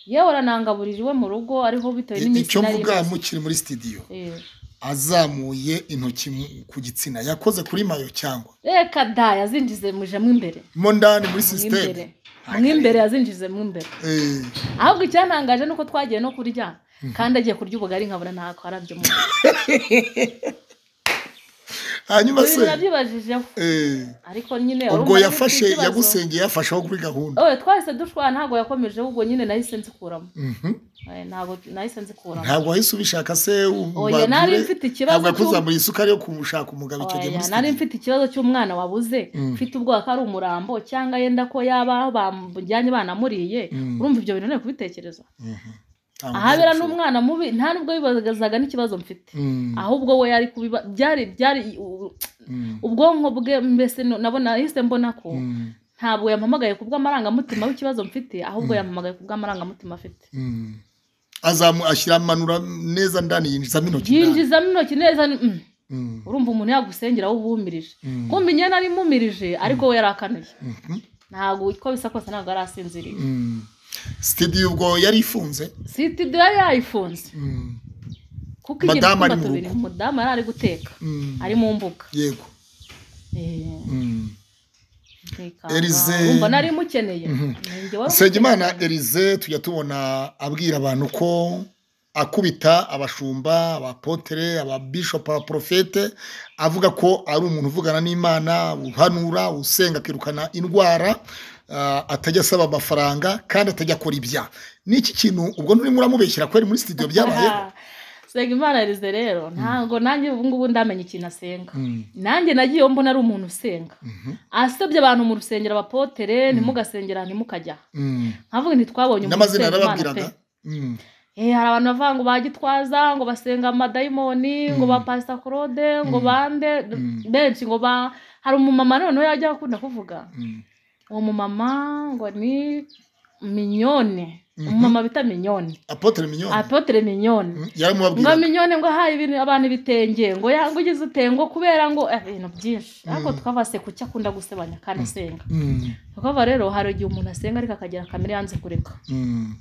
yewe aranangaburira iwe mu rugo ariho bitewe n'iminsi icyo nari mvuga imaze. mukiri muri studio Eh, azamuye intoki mu- ku gitsina yakoze kuri mayo cyangwa reka da yazinjize mujemo imbere mo ndani muri mwimbere sisiteme mwimbere yazinjize mwimbere ahubwo icyantangaje ni uko twagiye no kurya kandi agiye kurya ubugari nkabona ntako arabyo mu hanyuma nda se nabyibajije eh, ariko nyine ubwo urumva yafashe nyine ufite ikibazo. yagusengeye yafasheho kuri gahunda oye twahise dushwana ntabwo yakomeje ahubwo nyine nahise nzikuramo Mhm. Eh, ntabwo nahise nzikuramo ntabwo wahise ubishaka se oya umbabwire. nari mfite ikibazo ntabwo cy'u- yakuzamuriye isukari yo kumushaka umugabo icyo gihe Oya, muri nari studio mfite ikibazo cy'umwana wabuze Mm. mfite ubwoba ko ari umurambo cyangwa yenda ko yaba bamujyanye banamuriye Mm. urumva ibyo bintu nari kubitekereza Mhm. Ntabwo ahabera byari bishoboka. n'umwana mubi nta nubwo bibazaga n'ikibazo mfite Mm, ahubwo we yari kubiba byari byari u- mm, ubwonko bwe mbese no- nabona hise mbona ko mm, ntabwo yampamagaye ku bw'amarangamutima w'ikibazo mfite ahubwo yampamagaye ku bw'amarangamutima afite mm. azamu ashyira amanura neza ndani yinjizamo intoki ndani. yinjizamo intoki neza mm, Mm, urumva umuntu yagusengera wowe ubumirije mm, kumva njye nari mumirije ariko we yari akanuye mhm, ntabwo uko bisa kose ntabwo yari asinziriye mm. studio ubwo yari ifunze sitidiyo yari yayifunze Mm, kuko Madamu ari igihe mu tubiri rugo. umudamu yari ari guteka mm. ari mu mbuga yego Eh, Mm. nkikanga. Elize- Umva nari mukeneye Mhm. Ni njye wari nsengimana umukeneye. erize tujya tubona abwira abantu ko akubita abashumba abapotere ababishopu abaporofete avuga ko ari umuntu uvugana n'imana uhanura usenga akirukana indwara ah, atajya asaba amafaranga kandi atajya akora ibyaha n'iki kintu ubwo nturimo uramubeshyira ko ari muri sitidiyo byabayeho senga imana rize rero ntabwo nanjye ubu ngubu ndamenya ikintu asenga Mm, nanjye nagiyeho mbona ari umuntu usenga mhm, asebye abantu mu rusengero abapotere ntimugasengera ntimukajya mm. nkavuga ntitwabonye usenga n'amazina Imana yarababwiraga pe. Mm, Eh, hari abantu bavuga ngo ba gitwaza ngo basenga amadayimoni ngo ba pasita claude ngo bande benshi ngo ba hari umumama noneho yajya akunda kuvuga mm, uwo mumama ngo ni minyone umumama bita minyone apotere minyoni apotere minyone Mm, yaramubabwiraga ngo minyone ngo ahaye ibintu abantu ibitenge ngo yanga ugize utengo kubera ngo eh, ibintu byinshi ariko tukaba se kuki akunda gusebanya kandi asenga Mm, tukaba rero hari igihe umuntu asenga ariko akagira kamere yanze kureka mm,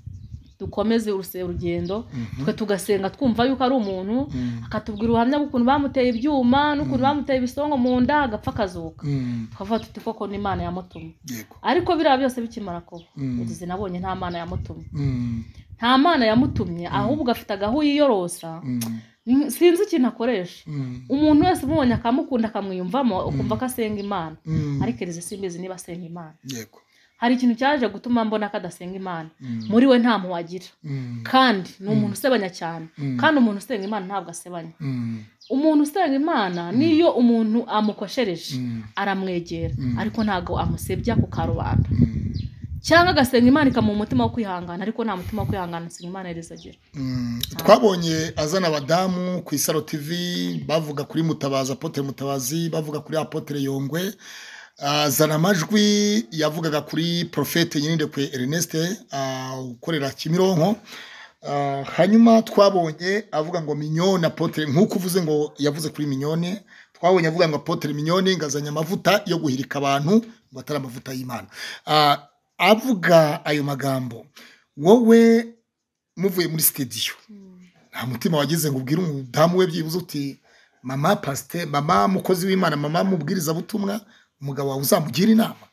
dukomeze uruse- urugendo Mhm. twe tugasenga twumva yuko ari umuntu mm, akatubwira ubuhamya bw'ukuntu bamuteye ibyuma n'ukuntu bamuteye ibisongo mu nda agapfa akazuka mm, tukavuga tuti koko n'imana yamutuma yego ariko biriya byose bikimara kuba Mm. yagize nabonye nta mana yamutumye Mm, nta mana yamutumye ahubwo afite agahu yiyorosa mm. Ni- sinzi ikintu akoresha Mm. umuntu wese umubonye akamukunda akamwiyumvamo ukumva ko asenga imana Mm. ariko erize simbizi niba asenga imana yego hari ikintu cyaje gutuma mbona ko adasenga imana Mm. muri we nta muwagira Mm. kandi ni umuntu usebanya cyane Mm. kandi umuntu usenga imana ntabwo asebanya Mm. umuntu usenga imana niyo umuntu amukoshereje Mm. aramwegera Mm. ariko ntabwo amusebya ku karubanda Mm. cyangwa agasenga imana ikamuha umutima wo kwihangana ariko nta mutima wo kwihangana asenga imana yarize agira Mm, twabonye azana abadamu ku isaro tv bavuga kuri mutabazi apotere mutabazi bavuga kuri apotere yongwe azana amajwi yavugaga kuri porofete nyirindekwe ernest ah, ukorera kimironko Ah, hanyuma twabonye avuga ngo minyone apotere nk'uko uvuze ngo yavuze kuri minyone twabonye avuga ngo apotere minyone ngazanye amavuta yo guhirika abantu ngo atari amavuta y'imana Ah, avuga ayo magambo wowe muvuye muri sitidiyo nta mutima wagize ngo ubwire umudamu we byibuze uti mama pasite mama mukozi w'imana mama mubwirizabutumwa umugabo wawe uzamugira inama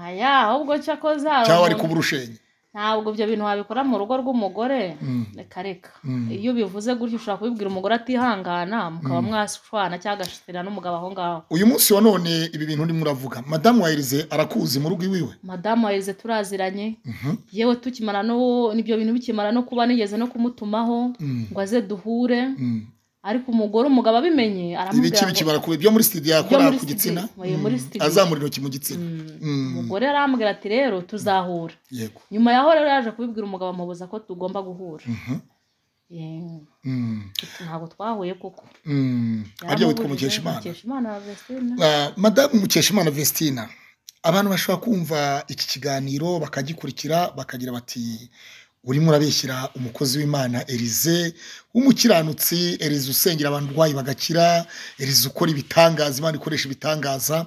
aya ahubwo cyakoze hari cyangwa ari umuntu- kuburushenye ntabwo ibyo bintu wabikora mu rugo rw'umugore Mm. reka reka Mm. iyo bivuze gutyo ushobora kubibwira umugore atihangana mukaba mwashwana cyangwa agashitira n'umugabo aho ngaho uyu munsi wa none ibi bintu urimo uravuga madamu wa Elise arakuzi mu rugo iwiwe madamu wa Elise turaziranye Mhm. yewe tukimara no n'ibyo bintu bikimara no kuba nigeze no kumutumaho Mm. ngo aze duhure Mm. ariko umugore umugabo abimenye ibiki aramubwira ngo bikimara kuba ibyo muri sitidiyo yakora muri ku studio, gitsina oya, muri Mm. studio. azamura intoki mu gitsina Mm. umugore arambwira ati rero tuzahura yego nyuma yaho rero yaje kubibwira umugabo amubuza ko tugomba guhura Mhm. Ye, Mm. ntabwo twahuye kuko Mm. aribyo witwa yaramubujije, mukeshimana mukeshimana na Vestine. Ah, madamu mukeshimana vestina abantu bashobora kumva iki kiganiro bakagikurikira bakagira bati urimo urabeshyira umukozi w'imana erize w'umukiranutsi erize usengera abantu urwayi bagakira erize ukora ibitangaza imana ikoresha ibitangaza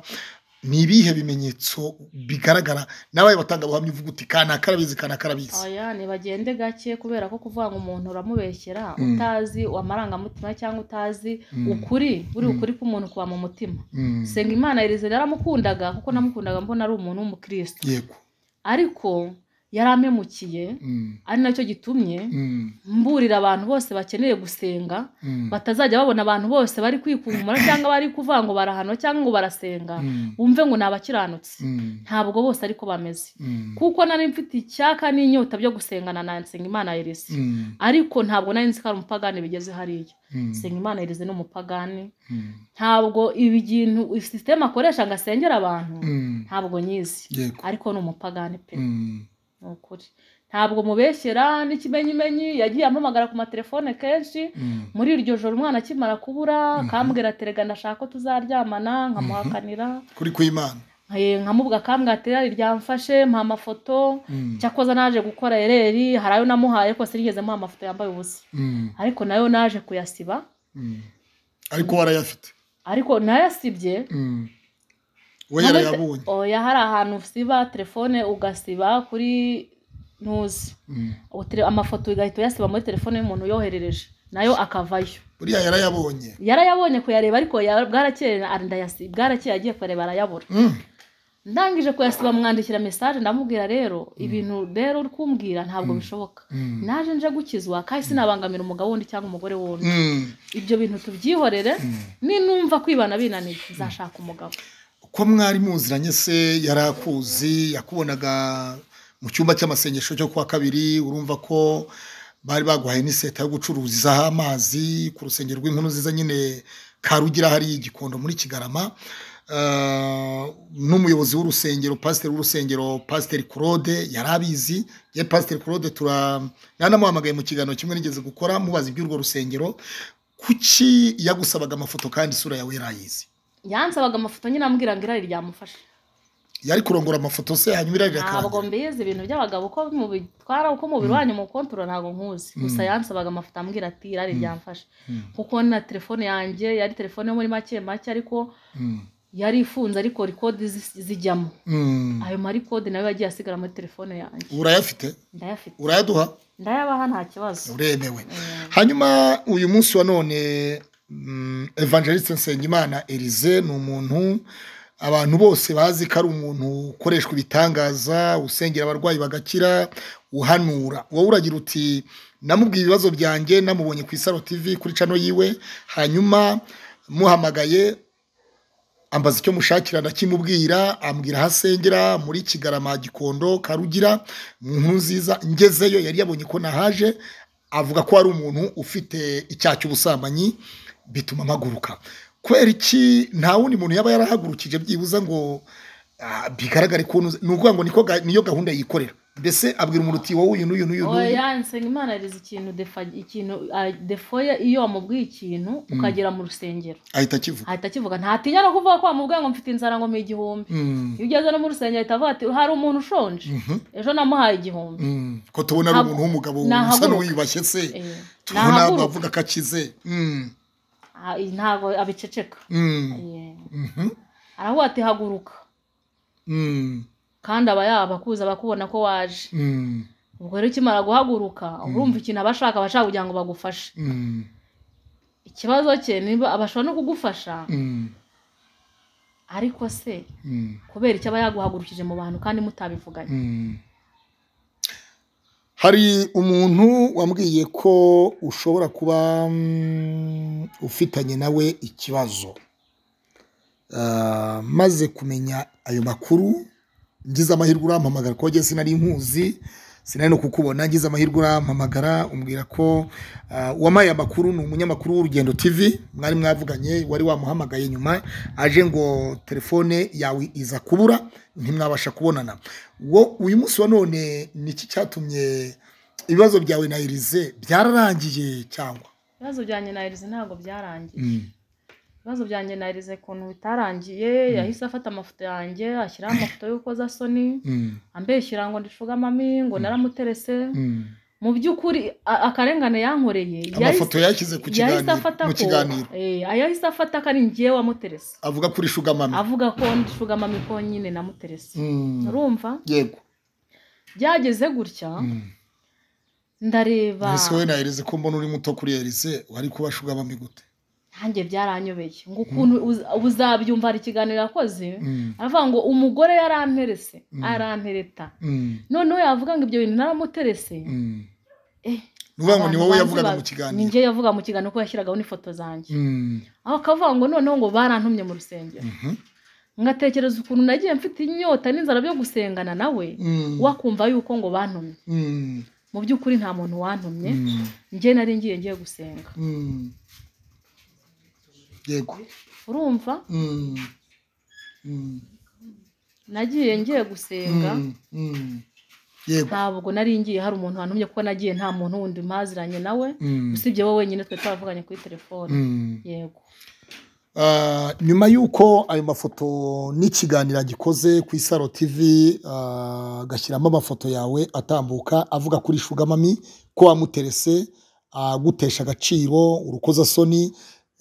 ni ibihe bimenyetso bigaragara nawe batangabuhamya uvuga uti kanaka arabizi kanaka arabizi oya nibagende gake kubera ko kuvuga ngo umuntu uramubeshyera Mm. utazi amarangamutima cyangwa utazi Mm. ukuri buri ukuri k'umuntu kuba mu mutima Mm, senga imana yarize yaramukundaga kuko namukundaga mbona ari umuntu w'umukristo yego ariko yari amemukiye Mm, ari nacyo gitumye mm, mburira abantu bose bakeneye gusenga mm, batazajya babona abantu bose bari kwikumura cyangwa bari kuvuga ngo barahanwa cyangwa ngo barasenga mm, bumve ngo ni abakiranutsi mm, ntabwo bose ariko bameze mm, kuko nari mfite icyaka n'inyota byo gusengana na Nsengimana Elise mm, ariko ntabwo nari nzi ko ari umupagani bigeze hariya mm, Nsengimana Elise ni umupagani mm, ntabwo ibi bintu sisiteme akoresha ngo asengere abantu mm, ntabwo nyizi yego ariko ni umupagani pe Mm, ni ukuri ntabwo mubeshyera n'ikimenyimenyi yagiye ampamagara ku matelefone kenshi mm. muri iryo joro umwana akimara kubura akambwira ati rega ndashaka ko tuzaryamana nkamuhakanira kuri kw'imana Eh, nkamubwa akambwira ati rero ryamfashe mpa amafoto Mm, cyakoze naje gukora ereri hari ayo namuhaye ko sinigeze muha amafoto yambaye ubusa mm, ariko nayo naje kuyasiba mm. ariko warayafite ariko nayasibye Mm. we Nawe se- yarayabonye oya hari ahantu usiba telefone ugasiba kuri ntuzi Mm. Ubu tele- amafoto ugahita uyasiba muri telefone y'umuntu uyoherereje nayo akavayo buriya yarayabonye yarayabonye kuyareba ariko ya- bwarakeye na- ndayasi- bwarakeye agiye kuyareba arayabura Mm, ndangije kuyasiba mwandikira mesaje ndamubwira rero ibintu rero uri kumbwira ntabwo bishoboka mm, naje nje gukizwa kandi sinabangamira umugabo wundi cyangwa umugore wundi mm. ibyo bintu tubyihorere ninumva kwibana binaniye nzashaka umugabo ko mwari muziranye se yarakuzi yakubonaga mu cyumba cy'amasengesho cyo kuwa kabiri urumva ko bari baguhaye n'iseta yo gucururizaho amazi ku rusengero rw'inkuru nziza nyine karugira hariya i gikondo muri kigarama Ah, n'umuyobozi w'urusengero pasiteri w'urusengero pasiteri claude yari abizi ye pasiteri claude tura yanamuhamagaye mu kiganiro kimwe nigeze gukora mubaza iby'urwo rusengero kuki yagusabaga amafoto kandi isura yawe yarayizi yansabaga amafoto nyine ambwira ngo irari ryamufashe yari kurongora amafoto se hanyuma irarira ntabwo mbizi ibintu by'abagabo uko mubitwara uko mubiwanya mu kontorora ntabwo nkuzi gusa yansabaga amafoto ambwira ati irari ryamfashe kuko na telefone yanjye yari telefone yo muri make make ariko yari ifunze ariko rikodi zi- zijyamo ayo marikode nayo yagiye asigara muri telefone yanjye urayafite ndayafite urayaduha ndayabaha nta kibazo uremewe hanyuma uyu munsi wa none mm, evangeliste nsengimana elise ni umuntu abantu bose bazi ko ari umuntu ukoreshwa ibitangaza usengera abarwayi bagakira uhanura wowe uragira uti namubwiye ibibazo byanjye namubonye ku isaro TV kuri cano yiwe hanyuma muhamagaye ambaza icyo mushakira ndakimubwira ambwira aho asengera muri kigarama gikondo karugira mu nkuru nziza ngezeyo yari yabonye ko nahaje avuga ko ari umuntu ufite icyaha cy'ubusambanyi bituma mpaguruka kubera iki nta wundi muntu yaba yarahagurukije byibuze ngo ah, bigaragare ko unuze. ni ukuvuga ngo niko ga- niyo gahunda yikorera mbese abwira umuntu uti wowe uyu n'uyu n'uyu n'uyu oya nsengimana arize ikintu defa ikintu ah, defoye iyo wamubwiye ikintu ukagera mu rusengero ahita akivuga ahita akivuga ntatinya no kuvuga ko wamubwiye ngo mfite inzara ngo ni igihumbi Mm, iyo ugeze no mu rusengero ahita avuga ati hari umuntu ushonje mhm, ejo namuhaye igihumbi mm. ko tubona ari Ntabwo- umuntu w'umugabo usa nahaguruka. n'uwiyubashye se Eh, tubona nahaguruka. bavuga ko akize Mm, Ah, eh, ntabwo abiceceka mm, Eh, mhm, aravuga ati haguruka mm, kandi aba yabakuza bakubona ko waje mm, ubwo rero ukimara guhaguruka urumva ikintu abashaka abashaka kugira ngo bagufashe mm, ikibazo cye niba abashobora no kugufasha mm, ariko se mm. kubera icyo aba yaguhagurukije mu bantu kandi mutabivuganye hari umuntu wambwiye ko ushobora kuba mm, ufitanye nawe ikibazo Ah, maze kumenya ayo makuru ngize amahirwe urampamagara kuko njye sinari nkuzi sinari no kukubona ngize amahirwe urampamagara umbwira ko ah, uwampaye amakuru ni umunyamakuru w'urugendo tv mwari mwavuganye wari wamuhamagaye nyuma aje ngo telefone yawe iza kubura ntimwabasha kubonana wo uyu munsi wa none ni iki cyatumye ibibazo byawe na irize byararangiye cyangwa ibibazo byanjye na Elise ntabwo byarangiye ibibazo byanjye na Elise ukuntu bitarangiye yahise afata amafoto yanjye ashyiraho amafoto y'urukozasoni ambeshyira ngo ndicugame ngo naramuterese mu by'ukuri a- akarengane yankoreye amafoto yashyize ku yahise kiganiro afata mu ko kiganiro eh, yahise afata ko ari njyewe wamuterese avuga kuri shugamami avuga ko ndicugame ko nyine namuterese urumva yego byageze gutya Mm. ndareba mbese wowe na erize ko mbona uri muto kuri erize wari kuba shugamami gute nanjye byaranyobeye ngo ukuntu uz- uzabyumva hari ikiganiro yakoze aravuga ngo umugore yaramperese arantereta noneho yavuga ngo ibyo bintu naramuterese Eh, ni ukuvuga ngo abantu ni wowe banzi yavugaga ba- mu ni kiganiro njye yavuga mu kiganiro ko yashyiragaho n'ifoto zanjye Mm. aho akavuga ngo noneho ngo barantumye mu rusengero Mhm. ngatekereza ukuntu nagiye mfite inyota n'inzara byo gusengana nawe Mm. wakumva yuko ngo bantumye Mm. mu by'ukuri nta muntu wantumye Mm. njye nari ngiye ngiye gusenga Mm. yego urumva Mm. Mm. nagiye ngiye gusenga Mm. Mm. yego ntabwo nari ngiye hari umuntu wantumye kuko nagiye nta muntu wundi mpaziranye nawe Mm. usibye wowe wenyine twari twaravuganye kuri telefone Mm. yego Ah, nyuma y'uko ayo mafoto n'ikiganiro agikoze ku isaro tv ah, agashyiramo amafoto yawe atambuka avuga kuri shugamami ko wamuterese agutesha agaciro urukozasoni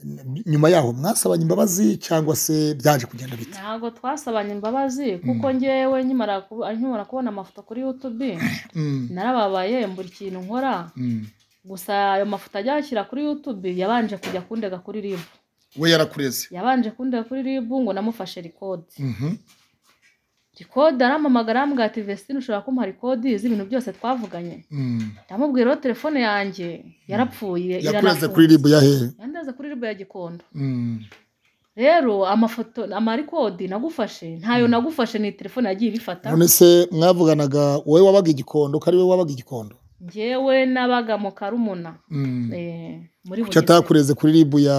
N- nyuma yaho mwasabanye imbabazi cyangwa se byaje kugenda bite ntabwo twasabanye imbabazi kuko njyewe nkimara kubo- nkimara kubona amafoto kuri youtube Mm, narababaye mbura ikintu nkora mm. gusa ayo mafoto ajya yashyira kuri youtube yabanje kujya kundega kuri ribu we yarakureze yabanje kundega kuri ribu ngo namufashe rikodi Mhm, rikodi arampamagara arambwira ati vesitine ushobora kumuha rikodi z'ibintu byose twavuganye mm. ndamubwira rero telefone yanjye yarapfuye yakureze kuri ribu yahere yandeze kuri ribu ya gikondo Mm, rero amafoto amarikodi nagufashe ntayo nagufashe ni telefone yagiye ibifata none se mwavuganaga wowe wabaga igikondo ko ari we wabaga igikondo njyewe nabaga mu karumuna Mm. eh, muri kuki Bugesera. atakureze kuri ribu ya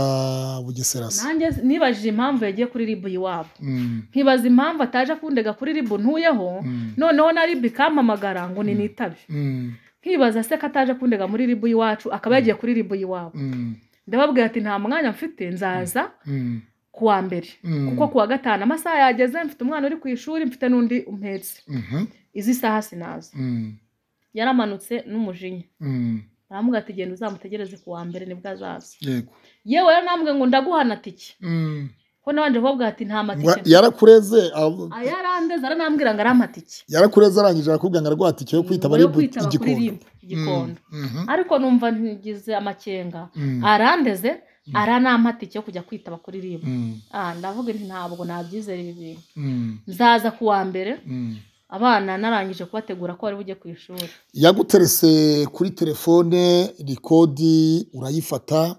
bugesera se nanjye nibajije impamvu yagiye kuri ribu iwabo Mm. nkibaza impamvu ataje kundega kuri ribu ntuyeho Mm. noneho na ribu ikampamagara ngo ni nitabe Mm. nkibaza se ko ataje kundega muri ribu iwacu akaba yagiye kuri ribu iwabo Mm. ndababwira ati nta mwanya mfite nzaza Mm. ku wa mbere Mm. kuko ku wa gatanu amasaha yageze mfite umwana uri ku ishuri mfite n'undi umpetse Mhm. izi saha sinaza Mm. yaramanutse n'umujinya Mm. aramuga ati genda uzamutegereze ku wa mbere nibwo azaza yego yewe rero nambwe ngo ndaguhana tike Mm. ko nabanje kubabwira ati nta Wa- matike yarakureze ab- ayarandeze aranambwira ngo arampa tike yarakureze arangije arakubwira ngo aragwa tike yo kwitaba Yo ribu kwitaba kuri igikondo RIB, igikondo Mhm. ariko numva ngize amakenga Mm. arandeze aranampa tike yo kujya kwitaba kuri ribu Mm. ndavuga nti ntabwo nabyizera ibi bintu Mm. nzaza ku wa mbere Mm. abana narangije kubategura ko bari bujye ku ishuri yaguterese kuri telefone rikodi urayifata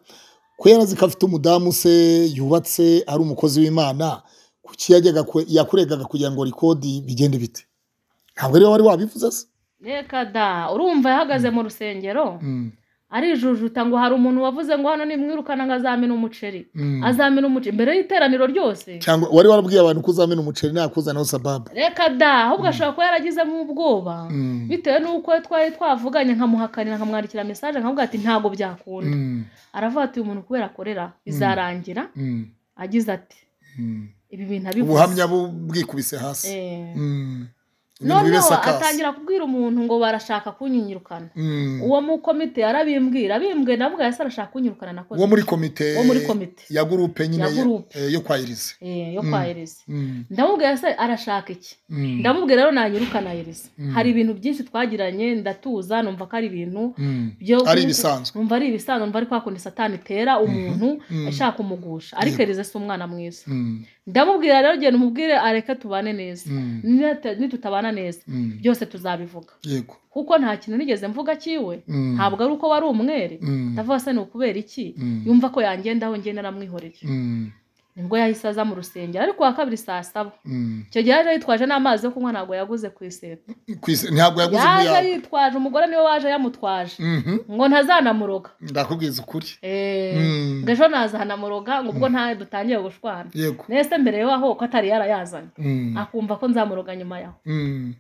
ko yarazi ko afite umudamu se yubatse ari umukozi w'imana kuki yajyaga kwe- yakuregaga kugira ngo rikodi bigende bite ntabwo ariwe wari wabivuze se reka da urumva yahagaze mu rusengero arijujuta ngo hari umuntu wavuze ngo hano nimwirukana ngo azamena umuceri azamena umuceri mbere y'iteraniro ryose cyangwa wari warabwiye abantu ko uzamena umuceri nakuzanaho sababu reka da ahubwo ashobora kuba yaragizemo ubwoba Mm. bitewe n'uko twari twavuganye nkamuhakanira nkamwandikira mesaje nkavuga ati ntabwo byakunda Mm, aravuga ati uyu muntu kubera akorera bizarangira mm, agize ati mm. ibi bintu abivuze ubuhamya bu- bwikubise hasi Eh. Mm. Ibintu noneho bibesakase. atangira kubwira umuntu ngo barashaka kunyirukana Mm. uwo mu komite yarabimbwira abimbwiye navuga ese arashaka kunyirukana nakoze wo muri komite Wo muri komite. ya gurupe nyine Ya gurupe. eh, yo kwa irize Eh, yo kwa Elise Mm, ndamubwira ese arashaka iki mm, ndamubwira rero nanyirukana Elise Mm. hari ibintu byinshi twagiranye ndatuza numva ko ari ibintu mm. byo ari ibisanzwe numva ari ibisanzwe numva ari kwa kundi satani itera umuntu Mhm. ashaka kumugusha ariko Elise si umwana mwiza Mm, ndamubwira rero genda umubwire areke tubane neza mm, Nita- nitutabana neza mm. byose tuzabivuga yego kuko nta kintu nigeze mvuga cyiwe Mm, ntabwo ari uko wari umwere mm, ndavuga se ni ukubera iki Mm. yumva ko yangendaho njye naramwihoreye mm, nibwo yahise aza mu rusengero ariko wa kabiri saa saba mm. icyo gihe yaje yitwaje n'amazi yo kunywa ntabwo yaguze ku iseta Kwise- ntabwo yaguze yaje umuyaga yitwaje umugore niwe waje yamutwaje Mhm, ngo ntazanamuroga ndakubwiza ukuri Eh, Mm. ngo ejo nazanamuroga ngo ubwo nta dutangiye gushwana yego nese mbere yaho ko atari yarayazanye Mm, akumva ko nzamuroga nyuma yaho mm,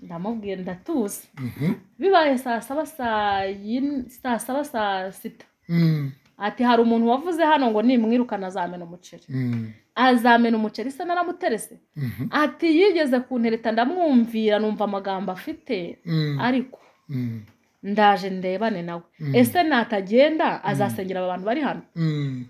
ndamubwiye ndatuza mhm, bibaye saa saba saa yine- saa saba saa sita mm, ati hari umuntu wavuze hano ngo nimwirukana azamena umuceri mm, azamena umuceri se naramuterese mhm, ati yigeze kuntereta ndamwumvira numva amagambo afite mm, ariko mm, ndaje ndebane nawe Mm. ese natagenda azasengera aba bantu bari hano mm,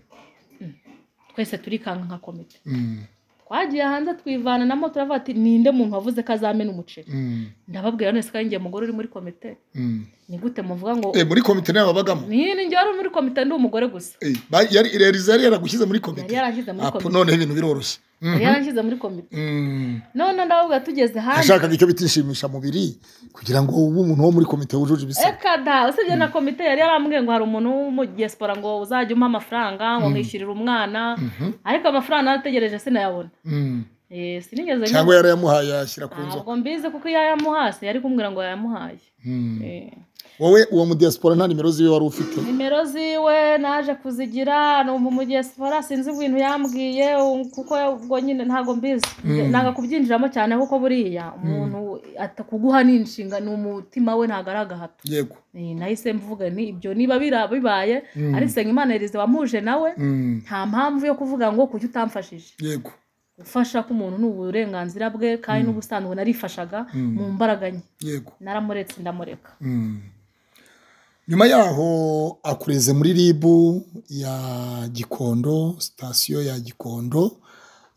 twese turikanka nka komite mm, twagiye hanze twivana na moto turavuga ati ninde muntu wavuze ko azamena umuceri mm, ndababwira none se kandi njye mugore uri muri komite mm. ni gute muvuga ngo Eh, muri komite nawe babagamo ni ni njye wari uri muri komite ndi umugore gusa Eh, ba- yari irerize yari yaragushyize muri yari komite yarashyize muri Apo, komite noneho ibintu biroroshye yari Mhm. yarashyize muri komite Mm. none ndababwira tugeze hanze yashakaga icyo bita inshimishamubiri kugira ngo ube umuntu wo muri komite wujuje ibisabwa Eka da usibye na komite yari yarambwiye ngo hari umuntu w'umudiyasipora ngo uzajya umpa amafaranga ngo mwishyurire umwana ariko amafaranga narategereje sinayabona Mm. Eh, sinigeze cyangwa yarayamuhaye yashyira ku nzoka ntabwo mbizi kuko iyo yamuhase yari kumbwira ngo yayamuhaye Mm. Eh, wowe uwo mudiyasipora nta nimero ziwe wari ufite nimero ziwe naje kuzigira numva umudiyasipora sinzi ibintu yambwiye um, kuko ubwo nyine ntabwo mbizi nanga kubyinjiramo cyane kuko buriya umuntu atakuguha ni inshinga ni umutima we ntabwo ari agahato yego Eh, nahise mvuga ni ibyo niba bira- bibaye ari Nsengimana Elise wamuje nawe Mm. nta mpamvu yo kuvuga ngo kuki utamfashije yego gufasha k'umuntu ni uburenganzira bwe kandi n'ubusanzwe narifashaga mu mbaraga nke yego naramuretse ndamureka Mm. nyuma yaho akureze muri ribu ya gikondo sitasiyo ya gikondo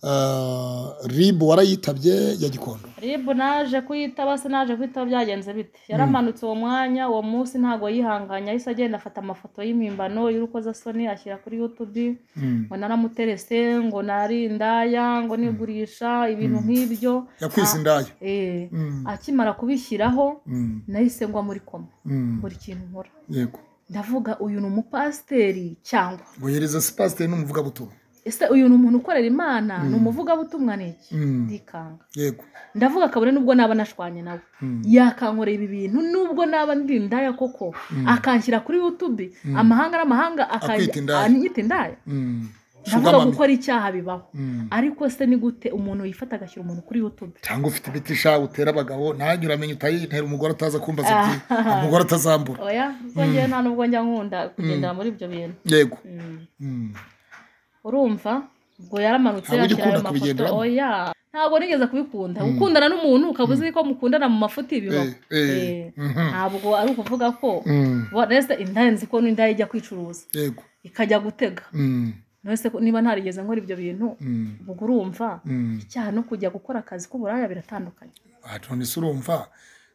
Ah, ribu warayitabye ya gikondo rib naje kuyitaba se naje kuyitaba byagenze bite yaramanutse uwo mwanya uwo munsi ntabwo yihanganye ahise agenda afata amafoto y'impimbano y'urukozasoni ashyira kuri yutubi Mm. ngo naramuterese ngo nari indaya ngo nigurisha ibintu nk'ibyo yakwise indaya Eh, Mm. akimara kubishyiraho Mm. nahise ngwa muri koma Mm. buri kintu nkora yego ndavuga uyu ni umupasiteri cyangwa ngo yereza sipasiteri n'umuvugabutumwa ese uyu ni umuntu ukorera imana ni umuvugabutumwa ni iki Mm. ndikanga yego ndavuga kabone nubwo naba nashwanye nawe Mm. yakankorera ibi bintu nubwo naba ndi indaya koko akanshyira kuri youtube amahanga n'amahanga Akwita indaya. akanyita indaya Mm. Sugar ndavuga mami. gukora icyaha bibaho Mm. ariko se ni gute umuntu yifata agashyira umuntu kuri youtube cyangwa ufite ibiti sha utera abagabo ntagire uramenye utayintera umugore ataza kumbaza ati umugore atazambura oya ubwo njyewe nta nubwo njya nkunda kugendera muri ibyo bintu yego Mm. Mm. urumva ubwo yaramanutse Ntabwo ujya yakira ayo ukunda mafoto kubigenderamo. oya ntabwo nigeze kubikunda gukundana n'umuntu ukaba uzi ko mukundana mu mafuti bibaho Eh, eh. Eh, Mhm. ntabwo ari ukuvuga ko Mm. nese indaya nzi ko n'indaya ijya kwicuruza yego ikajya gutega Mm. nese niba ntarigeze nkora ibyo bintu Mm. ubwo urumva Mm. icyaha no kujya gukora akazi k'uburaya biratandukanye Ah, none se urumva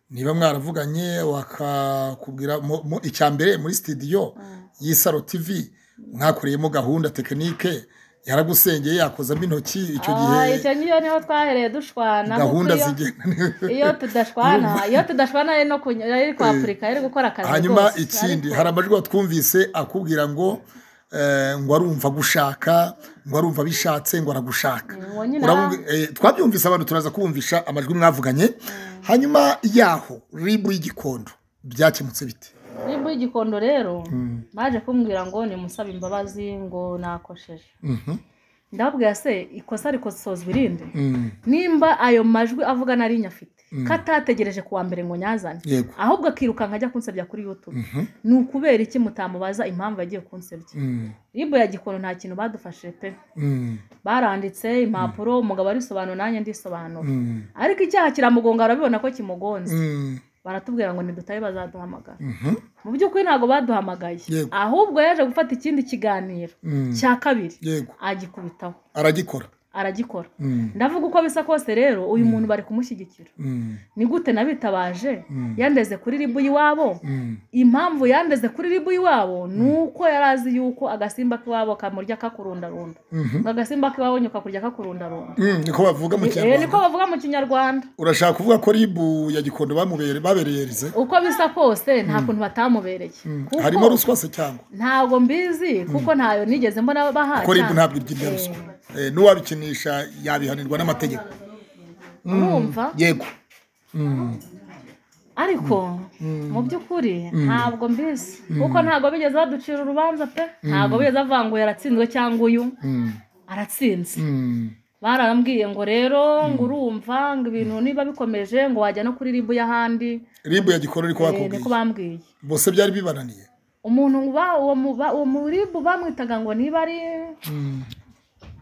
niba mwaravuganye wakakubwira mu- mu- icya mbere muri sitidiyo y'isaro tv mwakoreyemo gahunda tekinike yaragusengeye yakozamo intoki icyo gihe Ah, icyo niyo niho twahereye dushwana kuko gahunda iyo- zigenda iyo tudashwana iyo tudashwana ari no kuny- ari kwapurika ari gukora akazi hanyuma rwose, ikindi ariko- hari amajwi watwumvise akubwira ngo eh, ngo arumva gushaka ngo arumva bishatse ngo aragushaka uwo nyine Uramubwi- eh, twabyumvise abantu turaza kumvisha amajwi mwavuganye hanyuma yaho ribu y'igikondo byakemutse bite nibwo igikondo rero baje kumbwira ngo nimusabe imbabazi ngo nakosheje Mhm. ndababwira se ikosa rikosozwa irindi Mm. nimba ayo majwi avuga nari nyafite ko atategereje kuwa mbere ngo nyazane yego ahubwo akirukanka ajya kunsebya kuri youtube Mhm. ni ukubera iki mutamubaza impamvu yagiye kunsebya Mm. ribu ya gikondo nta kintu badufashije pe Mm. baranditse impapuro umugabo arisobanura nanjye ndisobanura Mm. ariko icyaha kiramugonga barabibona ko kimugonze Mm. baratubwira ngo nidutabe bazaduhamagara Mhm. mu by'ukuri ntabwo baduhamagaye Yego. ahubwo yaje gufata ikindi kiganiro Mm. cya kabiri yego agikubitaho aragikora aragikora Mm. ndavuga uko bisa kose rero uyu muntu bari kumushyigikira Mm. ni gute nabitabaje Mm. yandeze kuri ribu y'iwabo Mm. impamvu yandeze kuri ribu y'iwabo ni uko yari azi yuko agasimba k'iwabo kamurya kakurundarunda Mhm. ngo agasimba k'iwabo nyuka kurya kakurundarunda Mm, niko bavuga mu Eh, niko kinyarwanda bavuga mu kinyarwanda urashaka kuvuga ko ribu ya gikondo bamubere babereyerize uko bisa kose nta kuntu batamubereye kuko harimo ruswa se cyangwa ntago mbizi kuko ntayo nigeze mbona baha ko ribu cyangwa- ntabwo irya irya ruswa Eh, n'uwabikinisha yabihanirwa n'amategeko urumva yego ariko mu by'ukuri ntabwo mbizi kuko ntabwo bigeze baducira urubanza pe ntabwo bigeze bavuga ngo uyu aratsinzwe cyangwa uyu aratsinze bararambwiye ngo rero ngo urumva ngo ibintu niba bikomeje ngo wajya no kuri ribu y'ahandi ribu ya gikondo ariko Eh, niko bakubwiye bambwiye bose byari bibananiye umuntu ba- uwo mu- ba- uwo muribu bamwitaga ngo niba ari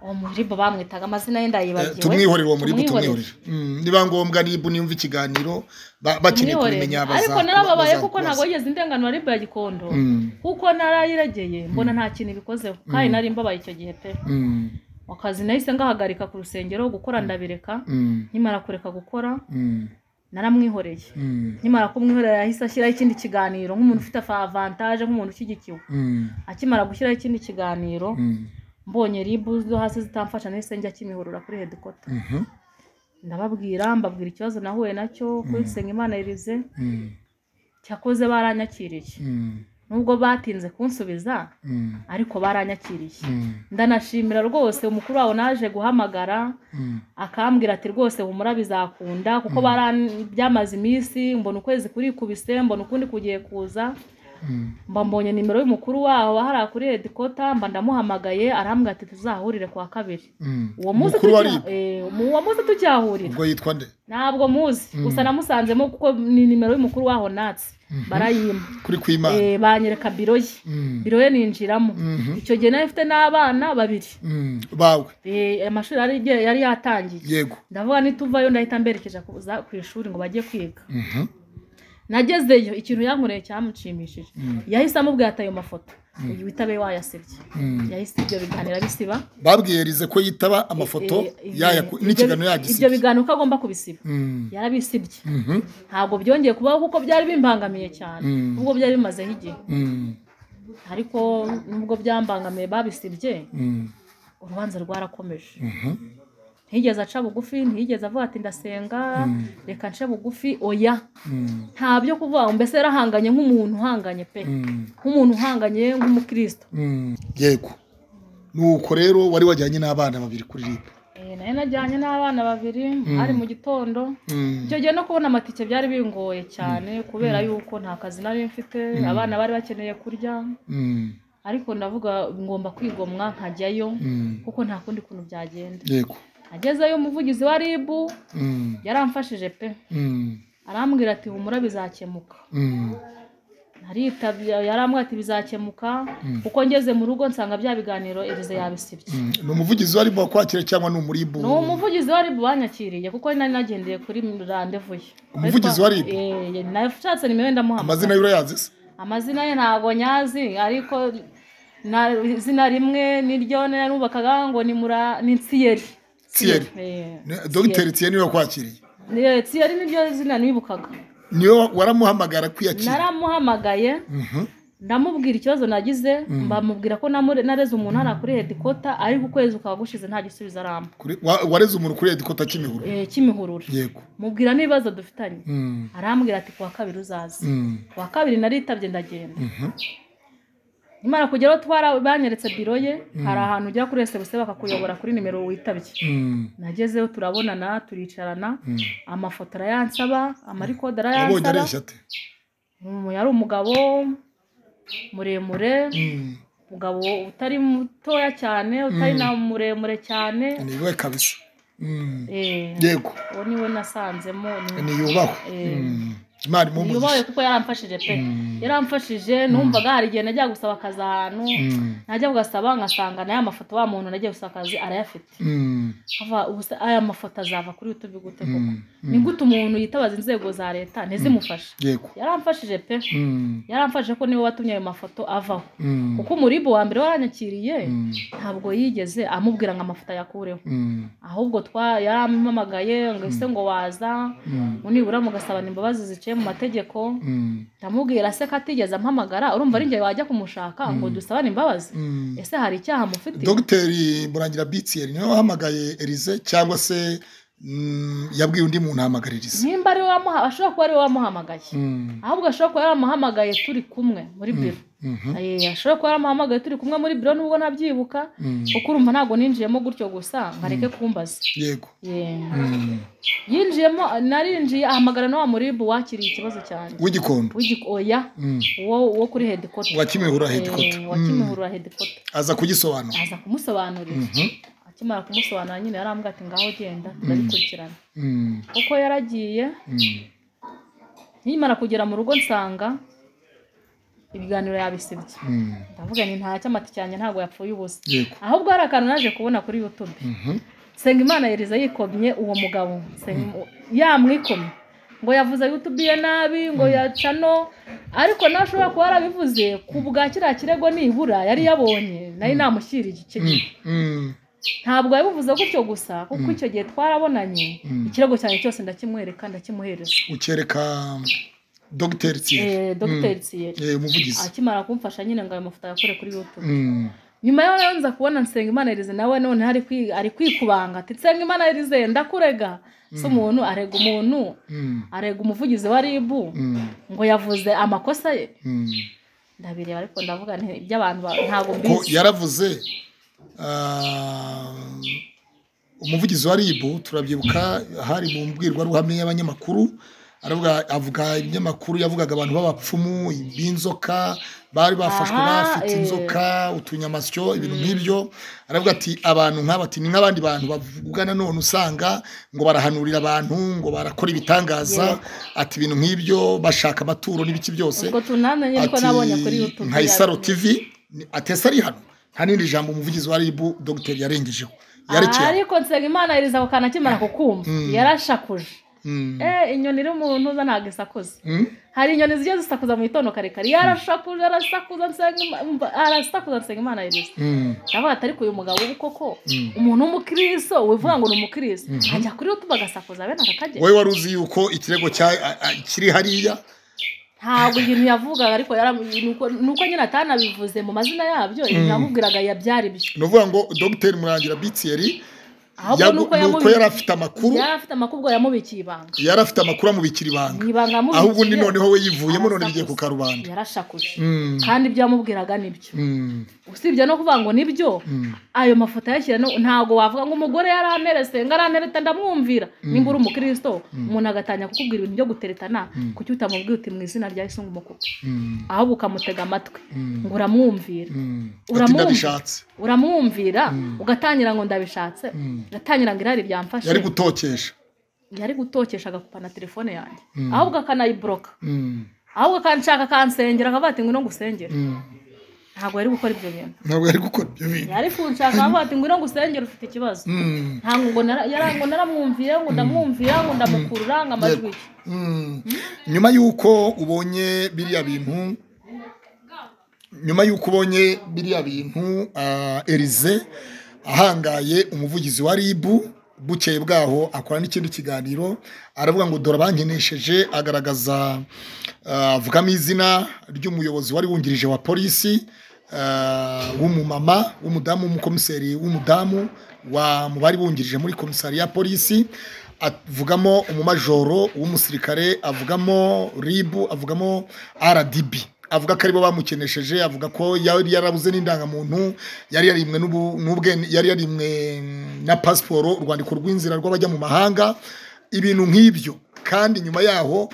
uwo muribu bamwitaga amazina ye Eh, ndayibagiwe tumwihorere uwo muribu Tumwihorere. tumwihorere Mm, niba ngombwa ribu nimva ikiganiro ba- bakeneye Tumwihorere. kubimenya baza- ariko narababaye baza- kuko baza- ntabwo yigeze indenganura ribu ya gikondo Mm, kuko narayiregeye mbona nta kintu ibikozeho kandi nari mbabaye icyo gihe pe mm, akazi nahise ngahagarika ku rusengero gukora ndabireka mm, nkimara kureka gukora mm, naramwihoreye mm, nkimara kumwihorera yahise ashyiraho ikindi kiganiro nk'umuntu ufite avantaje nk'umuntu ushyigikiwe mm, akimara gushyiraho ikindi kiganiro mm, mbonye ribu zo hasi zitamfasha nahise njya kimihorora kuri hedikota mhm, ndababwira mbabwira ikibazo nahuye nacyo kuri Nsengimana Elise mm, cyakoze baranyakiriye mm, nubwo batinze kunsubiza mm, ariko baranyakiriye mm, ndanashimira rwose umukuru wabo naje guhamagara mm. akambwira ati rwose humura bizakunda kuko baran- byamaze iminsi mbona ukwezi kurikubise mbona ukundi kugiye kuza mba mbonye nimero y'umukuru waho hariya kuri redikota mba ndamuhamagaye arambwira ati tuzahurire ku wa kabiri uwo munsi Umukuru wa tuki- RIB. eh, mu- uwo munsi tukihahurira ubwo yitwa nde ntabwo muzi gusa namusanzemo kuko ni nimero y'umukuru waho natsi barayimpa kuri kwimana Eh, banyereka biro ye Mm, biro ye ninjiramo mhm, icyo gihe nari mfite n'abana babiri mm, bawe Eh, amashuri yari igiye- yari yatangiye yego ndavuga nituvayo ndahita mberekeza kuza ku ishuri ngo bajye kwiga Mhm, nagezeyo ikintu yankoreye cyamushimishije yahise amubwira ati ayo mafoto uyu witabe wayasebye mm. yahise ibyo biganiro bisiba babwiye rize ko yitaba amafoto Eh, eh, yaya ibyo- n'ikiganiro ibyo yagisibye biganiro ko agomba kubisiba Mm, yarabisibye mhm, ntabwo byongeye kubaho kuko byari bimbangamiye cyane Mm. ubwo byari bimazeho igihe mm, ariko nubwo byambangamiye babisibye mm, urubanza rwarakomeje mhm, ntiyigeze aca bugufi ntiyigeze avuga ati ndasenga reka nce bugufi oya mm, nta byo kuvuga ngo mbese yarahanganye nk'umuntu uhanganye pe mm. nk'umuntu uhanganye nk'umukristo Mm, yego nuko rero wari wajyanye n'abana babiri kuri ribu Eh, nayo najyanye n'abana babiri hari mu gitondo Mm, icyo gihe no kubona amatike byari bingoye cyane kubera yuko nta kazi nari mfite abana bari bakeneye kurya mm, ariko ndavuga ngomba kwigomwa nkajyayo mm, kuko nta kundi kuntu byagenda yego agezeyo umuvugizi wa ribu Mm, yaramfashije pe mm, arambwira ati humura bizakemuka mm, naritabye yarambwira ati bizakemuka kuko ngeze mu rugo nsanga bya biganiro erize yabisibye mm. ni umuvugizi wari wakwakira cyangwa ni umuribu ni umuvugizi wa ribu banyakiriye kuko nari nagendeye kuri randevu ye Umuvugizi wa RIB? Eh, nashatse nimero ye ndamuhamagara amazina y'urayazi se amazina ye ntabwo nyazi ariko na- izina rimwe niryo narubakaga ngo ni mura ni nsiyeri Nsiyeri. Eh, Ne- dogiteri tiye niwe wakwakiriye ni- eh, nsiyeri niryo zina nibukaga niwe waramuhamagara kwiyakira naramuhamagaye ndamubwira ikibazo nagize mbamubwira ko namure- nareze umuntu hariya kuri hedikota ariko ukwezi kwa gushize nta gisubizo aramba Kuri- wa- wareze umuntu kuri edikota cy'imihuru Eh, cy'imihurura yego mubwira n'ibibazo dufitanye Mm, arambwira ati kuwa kabiri uzaza mm, kuwa kabiri naritabye ndagenda mhm, imana kugeraho twara banyeretse biro ye hari ahantu ujya kuri esebuse bakakuyobora kuri nimero witabye mm, nagezeyo turabonana turicarana mm. amafoto arayansaba amarikode wabonye arayansaba areshya ate Mm, yari umugabo muremure Mm, umugabo utari mutoya cyane utari Mm. na muremure cyane ni we kabisa Mm, Eh, yego uwo niwe nasanzemo ni- ni yubahwe Eh. Mm, imana yubaye imumugisha kuko yaramfashije pe Mm. yaramfashije numvaga hari igihe najya gusaba akazi ahantu Mm, najya kugasaba ngasanga nayo amafoto wa muntu nagiye gusaba akazi arayafite mm, Ava- ubu se aya mafoto azava kuri youtube gute koko mm, ni mm. gute umuntu yitabaza inzego za leta ntizimufashe yego yaramfashije pe Mm, yaramfashije ko niwe watumye ayo mafoto avaho mm, kuko umuribo wa mbere waranyakiriye mm, ntabwo yigeze amubwira ngo amafoto ayakureho mm, ahubwo twa yarampamagaye ngo ese ngo waza mm, ngo nibura mugasabana imbabazi ziciye mu mategeko mm, ndamubwira se ko atigeze ampamagara urumva ari njye wajya kumushaka ngo dusabane imbabazi mm. ese hari icyaha mufite dogiteri murangira bitiyeri niwe wahamagaye erize cyangwa se mm, yabwiye undi muntu ahamagariza nimba ari we wamuha- ashobora kuba ari we wamuhamagaye Mm, ahubwo ashobora kuba yaramuhamagaye turi kumwe muri biro mhm, Eh, ashobora kuba yaramuhamagaye turi kumwe muri biro nubwo nabyibuka mm. kuko urumva ntabwo ninjiyemo gutyo gusa ngo areke kumbaza yego Yeah. Mm. yinjiyemo narinjiye ahamagara na wa muribu wakiriye ikibazo cyanjye w'igikondo W'igi- oya Mm. uwo uwo kuri hedikota wa kimihura hedikota wa kimihurura hedikota aza kugisobanura aza kumusobanurira Mhm, akimara kumusobanura nyine yarambwira ati ngaho genda turabikurikirana mm, kuko yaragiye mm, nkimara kugera mu rugo nsanga ibiganiro yabisibye mm. ndavuga nti nta cyamati cyanjye ntabwo yapfuye ubusa yego ahubwo hari akantu naje kubona kuri youtube Mhm, Nsengimana yeriza yikomye uwo mugabo Nseng- yamwikomye ngo yavuze youtube ye nabi ngo yacano ariko nawe ashobora kuba yarabivuze ku bwa kiriya kirego nibura yari yabonye nari namushyiriye icyo gihe mm, ntabwo yabivuze gutyo gusa kuko icyo gihe twarabonanye Mm. ikirego cyanjye cyose ndakimwereka ndakimuhereza ukereka dogiteri tiyeri Eh, dogiteri Thierry Eh, umuvugizi akimara kumfasha nyine ngo ayo mafoto ayakore kuri youtube Mm, nyuma yaho rero nza kubona Nsengimana Elize nawe noneho ari kwi- ari kwikubanga ati Nsengimana Elize ndakurega si umuntu arega umuntu mm, arega umuvugizi wa RIB mm, ngo yavuze amakosa ye mm. ndabireba ariko ndavuga nti iby'abantu ba- ntabwo ko mbizi yaravuze ah, umuvugizi wa ribu turabyibuka hari mu mbwirwaruhame y'abanyamakuru aravuga avuga ibinyamakuru yavugaga abantu b'abapfumu b'inzoka bari bafashwe Aha, n'abafite eh. inzoka utunyamasyo ibintu nk'ibyo aravuga ati abantu nk'aba ati ni nk'abandi bantu bavuga nanone usanga ngo barahanurira abantu ngo barakora ibitangaza ati ibintu nk'ibyo bashaka amaturo n'ibiki byose ubwo tunane nyine ko Ati, nabonye kuri youtube nka isaro tv ni- atesa ari hano nta n'irindi jambo umuvugizi wa ribu dogiteri yarengejeho yarekeye yarekeye ariko Nsengimana Elize ako kantu akimara kukumva yarashakuje Mm, eh inyoni iri mu ntuza ntabwo isakuza mm, hari inyoni zijya zisakuza mu gitondo kare kare yarashakuza arasakuza Nsengima- umva, arasakuza nsengimana yiriza mm, ndavuga ati ariko uyu mugabo ubu koko Mm. umuntu w'umukristo wivuga ngo ni umukristo ajya kuri youtube agasakuza bene aka kageni wowe wari uzi yuko ikirego cya- a- a- kiri hariya ntabwo ibintu yavugaga ariko yaramu- nuko nuko nyine atanabivuze mu mazina yabyo ibintu yamubwiraga yabyara ibyo ni ukuvuga ngo dogiteri murangira bitiyeri ahubwo yagu- nuko nuko yamubikiye yari afite amakuru yari afite amakubwo yamubikiye ibanga yari afite amakuru amubikira ibanga mu ibanga yamubikiye ahubwo undi noneho we yivuyemo none bigiye ku arasakuza. karubanda yarashakuje Mm, kandi ibyo yamubwiraga nibyo mm, usibye no kuvuga ngo nibyo ayo mafoto ayashyira no- ntabwo wavuga ngo umugore yaranterese ngo arantereta ndamwumvira nimba uri umukristo umuntu agatangira kukubwira ibintu byo guteretana kuki utamubwiye uti mu izina rya yesu ngumukupe mm, ahubwo ukamutega amatwi mm, ngo uramwumvira mm. ati Uramwumva? ndabishatse uramwumvira ugatangira ngo ndabishatse Mm. ugatangira ngo irari ryamfashe yari gutokesha yari gutokesha agakupa na telefone yanjye ahubwo akanayiburoka Mm, ahubwo akanshaka akansengera akavuga ati ngwino ngusengere mm. ntabwo yari gukora ibyo bintu ntabwo yari gukora ibyo bintu yari kunshaka akavuga ati ngwino ngusengere ufite ikibazo Mm. ntabwo ngo nara- yara- ngo naramwumvira ngo ndamwumvira ngo ndamukurura ngo amajwi ye Mm. nyuma y'uko ubonye biriya bintu nyuma y'uko ubonye biriya bintu ah, erize ahangaye umuvugizi wa ribu bukeye bwaho akora n'ikindi kiganiro aravuga ngo dore abankinesheje agaragaza ah, avugamo izina ry'umuyobozi wari wungirije wa polisi ah, w'umumama w'umudamu w'umukomiseri w'umudamu wa mu bari bungirije muri komisari ya polisi avugamo umumajoro w'umusirikare avugamo ribu avugamo rdb avuga ko aribo bamukenesheje avuga ko yari yarabuze n'indangamuntu yari yarimwe n'ubu- n'ubwene yari yarimwe na pasiporo urwandiko rw'inzira rw'abajya mu mahanga ibintu nk'ibyo kandi nyuma yaho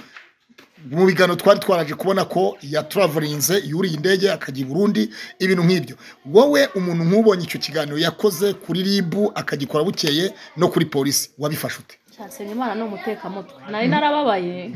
mu biganiro twari twaraje kubona ko yatraverinze yuriye indege akajya i burundi ibintu nk'ibyo wowe umuntu nk'ubonye icyo kiganiro yakoze kuri ribu akagikora bukeye no kuri polisi wabifashe ute Nshyansengimana ni umutekamutwe nari narababaye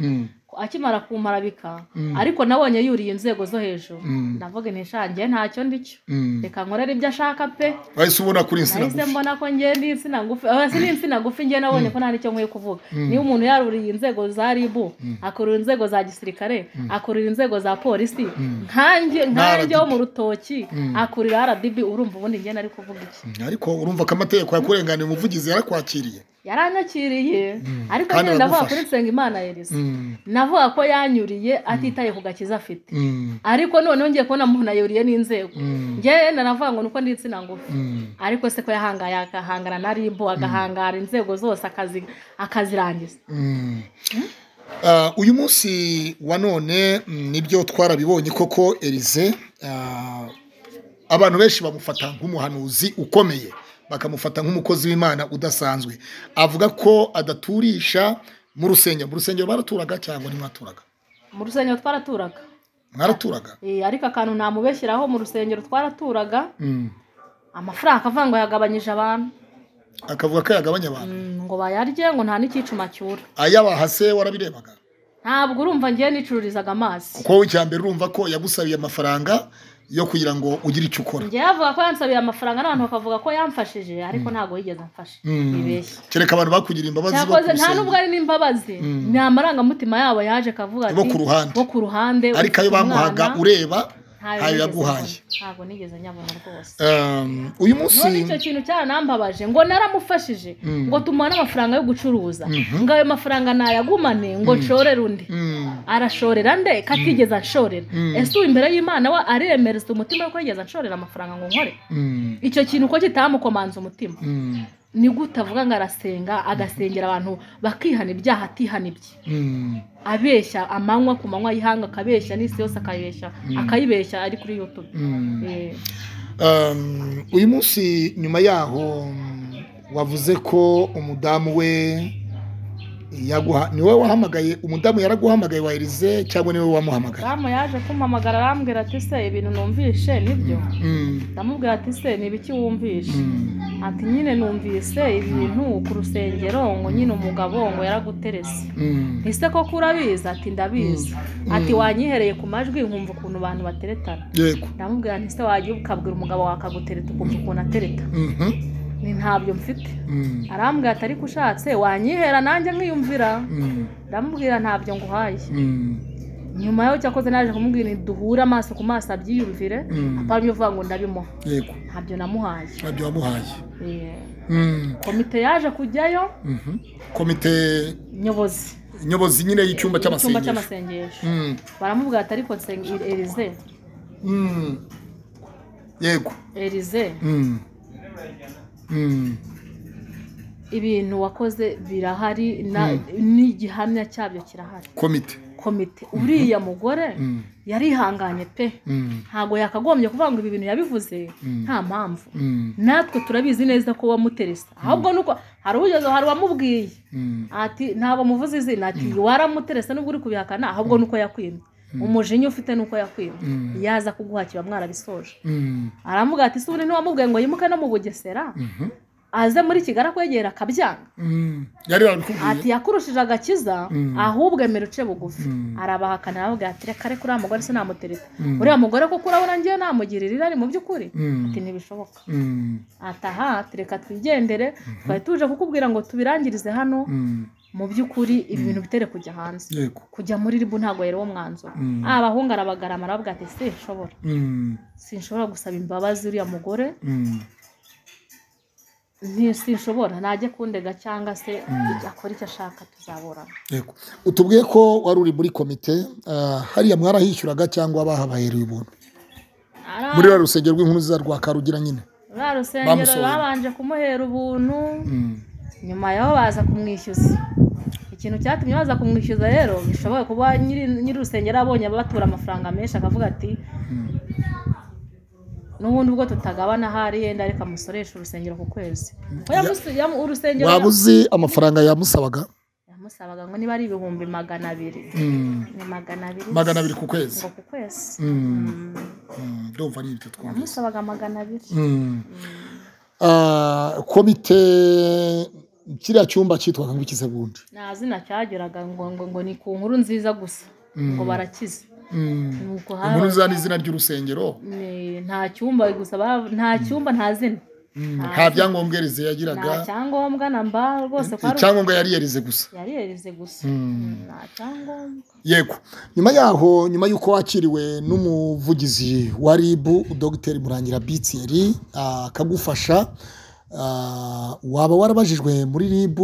akimara kumarabika ariko nabonye yuriye inzego zo hejuru ndavuga ntishangiye ntacyo ndicyo reka nkorere ibyo ashaka pe wahise ubona kuri insina nahise ngufi mbona ko njye ndi insina ngufi aba si ni insina ngufi njye nabonye ko nta n'icyo nkwiye kuvuga niba umuntu yaruriye inzego za ribu akurura inzego za gisirikare akurura inzego za polisi nkanjye nkanjye wo mu rutoki akurira rdb urumva ubundi njye nari kuvuga iki ariko urumva ko amategeko yakurenganiye umuvugizi yarakwakiriye yaranyakiriye ariko Kandi njye ndavuga aragufasha. kuri nsengimana elisa Mm, navuga ko yanyuriye atitaye ku gakiza afite mm, ariko noneho ngiye kubona umuntu ayuriye n'inzego mm, njye wenda navuga ngo nuko ndi insina ngufi mm. ariko se ko yahangaye agahangana na ribu agahangara inzego zose akazi akazirangiza Ah, uyu munsi wa none mm, nibyo twarabibonye koko erize ah, abantu benshi bamufata nk'umuhanuzi ukomeye bakamufata nk'umukozi w'imana udasanzwe avuga ko adaturisha mu rusengero mu rusengero baraturaga cyangwa ntimwaturaga mu rusengero twaraturaga mwaraturaga Eh, ariko akantu namubeshyiraho mu rusengero twaraturaga Mm. amafaranga akavuga ngo yagabanyije abantu akavuga ko yagabanya abantu Mm, ngo bayarye ngo nta n'icyicuma cyura ayabaha se warabirebaga ntabwo urumva njye nicururizaga amazi kuko wowe icya mbere urumva ko yagusabiye amafaranga yo kugira ngo ugire icyo ukora njyewe avuga ko yansabiye amafaranga n'abantu bakavuga ko yamfashije ariko ntabwo yigeze amfasha Mm. bibeshye kereka abantu bakugirira imbabazi bo cyakoze ku nta rusenge. nubwo ari n'imbabazi ni amarangamutima yabo yaje akavuga ati Bo ku ruhande. bo ku ruhande ariko ayo ufite bamuhaga umwana, ureba nigeze ntayo yaguhaye mbona. ntabwo nigeze nyabona rwose Um, uyu munsi none icyo kintu cyaranambabaje ngo naramufashije ngo tumuha n'amafaranga yo gucuruza ngo ayo mafaranga nayagumane ngo nshorere undi Mm, arashorera nde katigeze anshorera ese ubu imbere y'imana we aremereza umutima ko yigeze anshorera amafaranga ngo nkore mm, icyo kintu ko kitamukomanza umutima mm, ni gute avuga ngo arasenga agasengera abantu bakihana ibyaha atihana ibye mm. abeshya amanywa ku manywa y'ihanga akabeshya n'isi yose akayibeshya akayibeshya ari kuri yutube Eh, Um, uyu munsi nyuma yaho mm, wavuze ko umudamu we yaguha ni wowe wahamagaye umudamu yaraguhamagaye wa Elize cyangwa ni wowe wamuhamagaye damu yaje kumpamagara arambwira ati se ibintu numvishe nibyo Mm, ndamubwira ati se ni ibiki wumvishe mm, ati nyine numvise ibintu ku rusengero ngo nyine umugabo ngo yaraguterese mm, ese koko urabizi ati ndabizi ati wanyihereye ku majwi nkumva ukuntu abantu bateretana yego ndamubwira nti se wajya ukabwira umugabo wawe akagutereta ukumva ukuntu atereta Mhm, ni ntabyo mfite mm, arambwira ati ariko ushatse wanyihera nanjye nkiyumvira mm, ndamubwira ntabyo nguhaye mm, nyuma yaho cyakoze naje kumubwira nti duhure amaso ku maso abyiyumvire Mm. aparamye uvuga ngo ndabimuha yego ntabyo namuhaye nabyo wamuhaye Eh, Mm, komite yaje kujyayo mhm. komite nyobozi nyobozi nyine y'icyumba icyumba cy'amasengesho cy'amasengesho Mm, baramubwira ati ariko nsenga erize mm. yego erize Mm. Mm. ibintu wakoze birahari na- n'igihamya cyabyo kirahari komite komite uriya mugore Mm. yarihanganye pe Mm. ntabwo yakagombye kuvuga ngo ibi bintu yabivuze nta mpamvu Mm. natwe turabizi neza ko wamuteresa ahubwo nuko hari ugeze hari uwamubwiye Mm. ati ntabwo muvuze izina ati waramuteresa nubwo uri kubihakana ahubwo nuko yakwimye umujinya ufite nuko yakwimye yaza kuguhakira mwarabisoje Mm. aramuga ati ubundi ntiwamubwiye ngo yimuke no mu bugesera Mhm. aze muri kigali akwegera akabyanga Mm. yari yarabikubwiye ati yakurushije agakiza ahubwo emera uce bugufi arabahakanira aravuga ati reka reka uriya mugore se namutereta uriya mugore koko urabona ngewe namugirira irari mu by'ukuri Mm. ati ntibishoboka Mm. ati aha ati reka twigendere twari tuje kukubwira ngo tubirangirize hano Mm. mu by'ukuri ibi bintu bitere kujya hanze yego kujya muri ribu ntabwo yari wo mwanzuro Mm. ah abahungu arabagarama aravuga ati sinshobora Mm. sinshobora gusaba imbabazi uriya mugore Mm. ntisinshobora najya kundega cyangwa se akora icyo ashaka tuzaburana Yego. utubwiye ko wari uri muri komite ah, hariya mwarahishyuraga cyangwa bahabahereye ubuntu muri rwa rusengero rw'inkuru za rwa karugira nyine rwa rusengero Bamusohoye. babanje kumuhera ubuntu nyuma yaho baza kumwishyuza ikintu cyatumye baza kumwishyuza rero bishoboye kuba nyiri nyiri urusengero abonye batura amafaranga menshi akavuga ati n'ubundi ubwo tutagabana ahari yenda ariko amusoresha urusengero ku kwezi Ko yamusi- yamu- urusengero waba uzi amafaranga yamusabaga yamusabaga ngo niba ari ibihumbi magana abiri ni magana abiri magana abiri ku kwezi ngo ku kwezi Mm, Mm. mm, ndumva ari ibyo twumvise yamusabaga magana abiri Mm. Ah, komite kiriya cyumba cyitwaga ngo ikize bundi nta zina cyageraga ngo ngo ngo ni ku nkuru nziza gusa ngo barakize nuko inkuru haba za ni izina ry'urusengero ni- nta cyumba gusa ba- nta cyumba nta zina Mm, nta byangombwa erize yagiraga nta cyangombwa na mba rwose kwari icyangombwa yari yarize gusa yari yarize gusa nta cyangombwa yego nyuma yaho nyuma y'uko wakiriwe n'umuvugizi wa rib dogiteri murangira bitseri ah, akagufasha ah, waba warabajijwe muri rib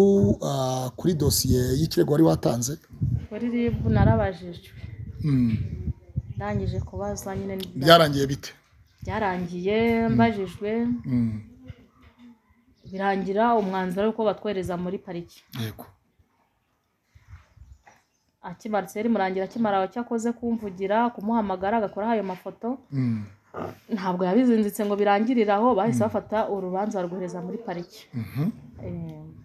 ah, kuri dosiye y'ikirego wari watanze kuri ribu narabajijwe ndangije kubaza nyine byarangiye bite byarangiye mbajijwe birangira umwanzuro w'uko batwohereza muri pariki yego akimaritse yari murangira akimara cyakoze kumvugira kumuhamagara agakoraho ayo mafoto ntabwo yabizinzitse ngo birangirire aho bahise bafata urubanza barwohereza muri pariki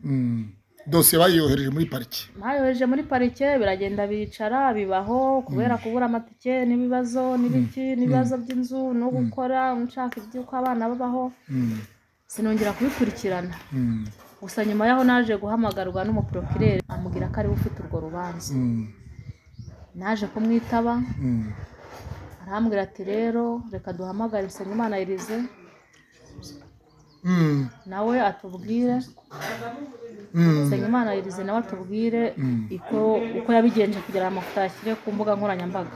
Eh, dosiye bayiyohereje muri pariki bayohereje muri parike biragenda bicara bibaho kubera kubura amatike n'ibibazo n'ibiki n'ibibazo by'inzu no gukora nshaka iby'uko abana babaho sinongera kubikurikirana gusa nyuma y'aho naje guhamagarwa n'umuporokirere amubwira ko ariwe ufite urwo rubanza naje kumwitaba arambwira ati rero reka duhamagare Nsengimana Irize nawe atubwire Nsengimana Irize nawe atubwire uko uko yabigenje kugira ngo amafoto ayashyire ku mbuga nkoranyambaga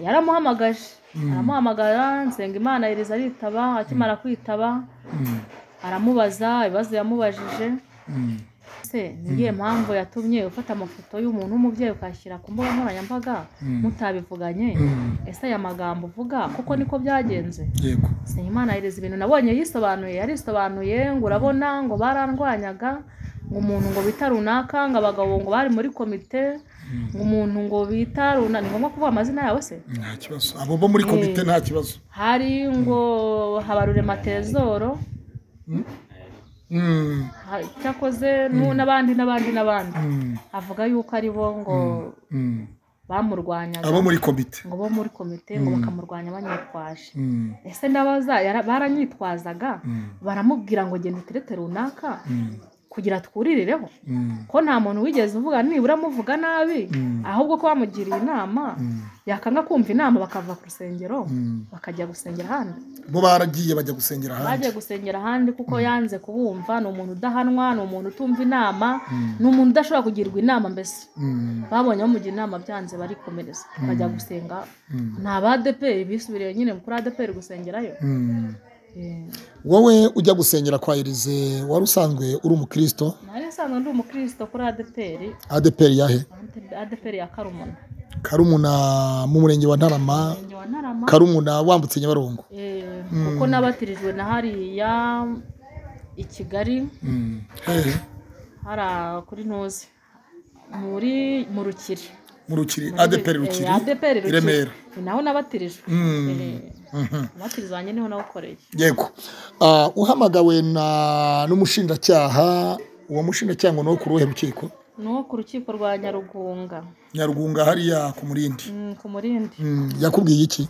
yaramuhamagaje aramuhamagara Nsengimana Irize aritaba akimara kwitaba aramubaza ibibazo yamubajije se niyo mpamvu yatumye ufata amafoto y'umuntu w'umubyeyi ukayashyira ku mbuga nkoranyambaga mutabivuganye ese aya magambo uvuga kuko niko byagenze yego Nsengimana yereza ibintu nabonye yisobanuye yarisobanuye ngo urabona ngo barandwanyaga ngo umuntu ngo bita runaka ngo abagabo ngo bari muri komite ngo umuntu ngo bita runaka ni ngombwa kuvuga amazina yawe se nta kibazo abo bo muri komite nta kibazo hari ngo habarure matezoro Mm, ha- cyakoze nu- n'abandi n'abandi n'abandi mm, avuga yuko ari bo ngo mm. bamurwanyaga abo muri komite ngo bo muri komite ngo bakamurwanya banyitwaje Mm. ese ndabaza yara- baranyitwazaga baramubwira ngo genda uterete runaka kugira twuririreho ko nta muntu wigeze uvuga nibura amuvuga nabi ahubwo ko bamugiriye inama yakanga kumva inama bakava ku rusengero bakajya gusengera ahandi bo baragiye bajya gusengera ahandi bagiye gusengera ahandi kuko yanze kubumva ni umuntu udahanwa ni umuntu utumva inama ni umuntu udashobora kugirwa inama mbese Mm, babonye bamugira inama byanze barikomereza bajya gusenga ni abadeperi bisubiriye nyine kuri adeperi gusengerayo mm. Eh, wowe ujya gusengera kwa irize wari usanzwe uri umukristo nari nsanzwe ndi umukristo kuri adeperi adeperi yahe adeperi ya karumuna karumuna mu murenge wa ntarama Murenge wa ntarama karumuna wambutse nyabarongo Eh, kuko nabatirijwe na hariya i kigali Mm. Hehe. hara kuri ntuzi muri mu rukiri mu rukiri adeperi Eh, rukiri adeperi i remera ni naho nabatirijwe Mm. Eh, umubatizo wanjye niho nawukoreye yego Ah, uhamagawe na n'umushinjacyaha uwo mushinjacyaha ngo ni uwo ku ruhe rukiko ni uwo ku rukiko rwa nyarugunga nyarugunga hariya ku murindi Mm, ku murindi Mm, yakubwiye iki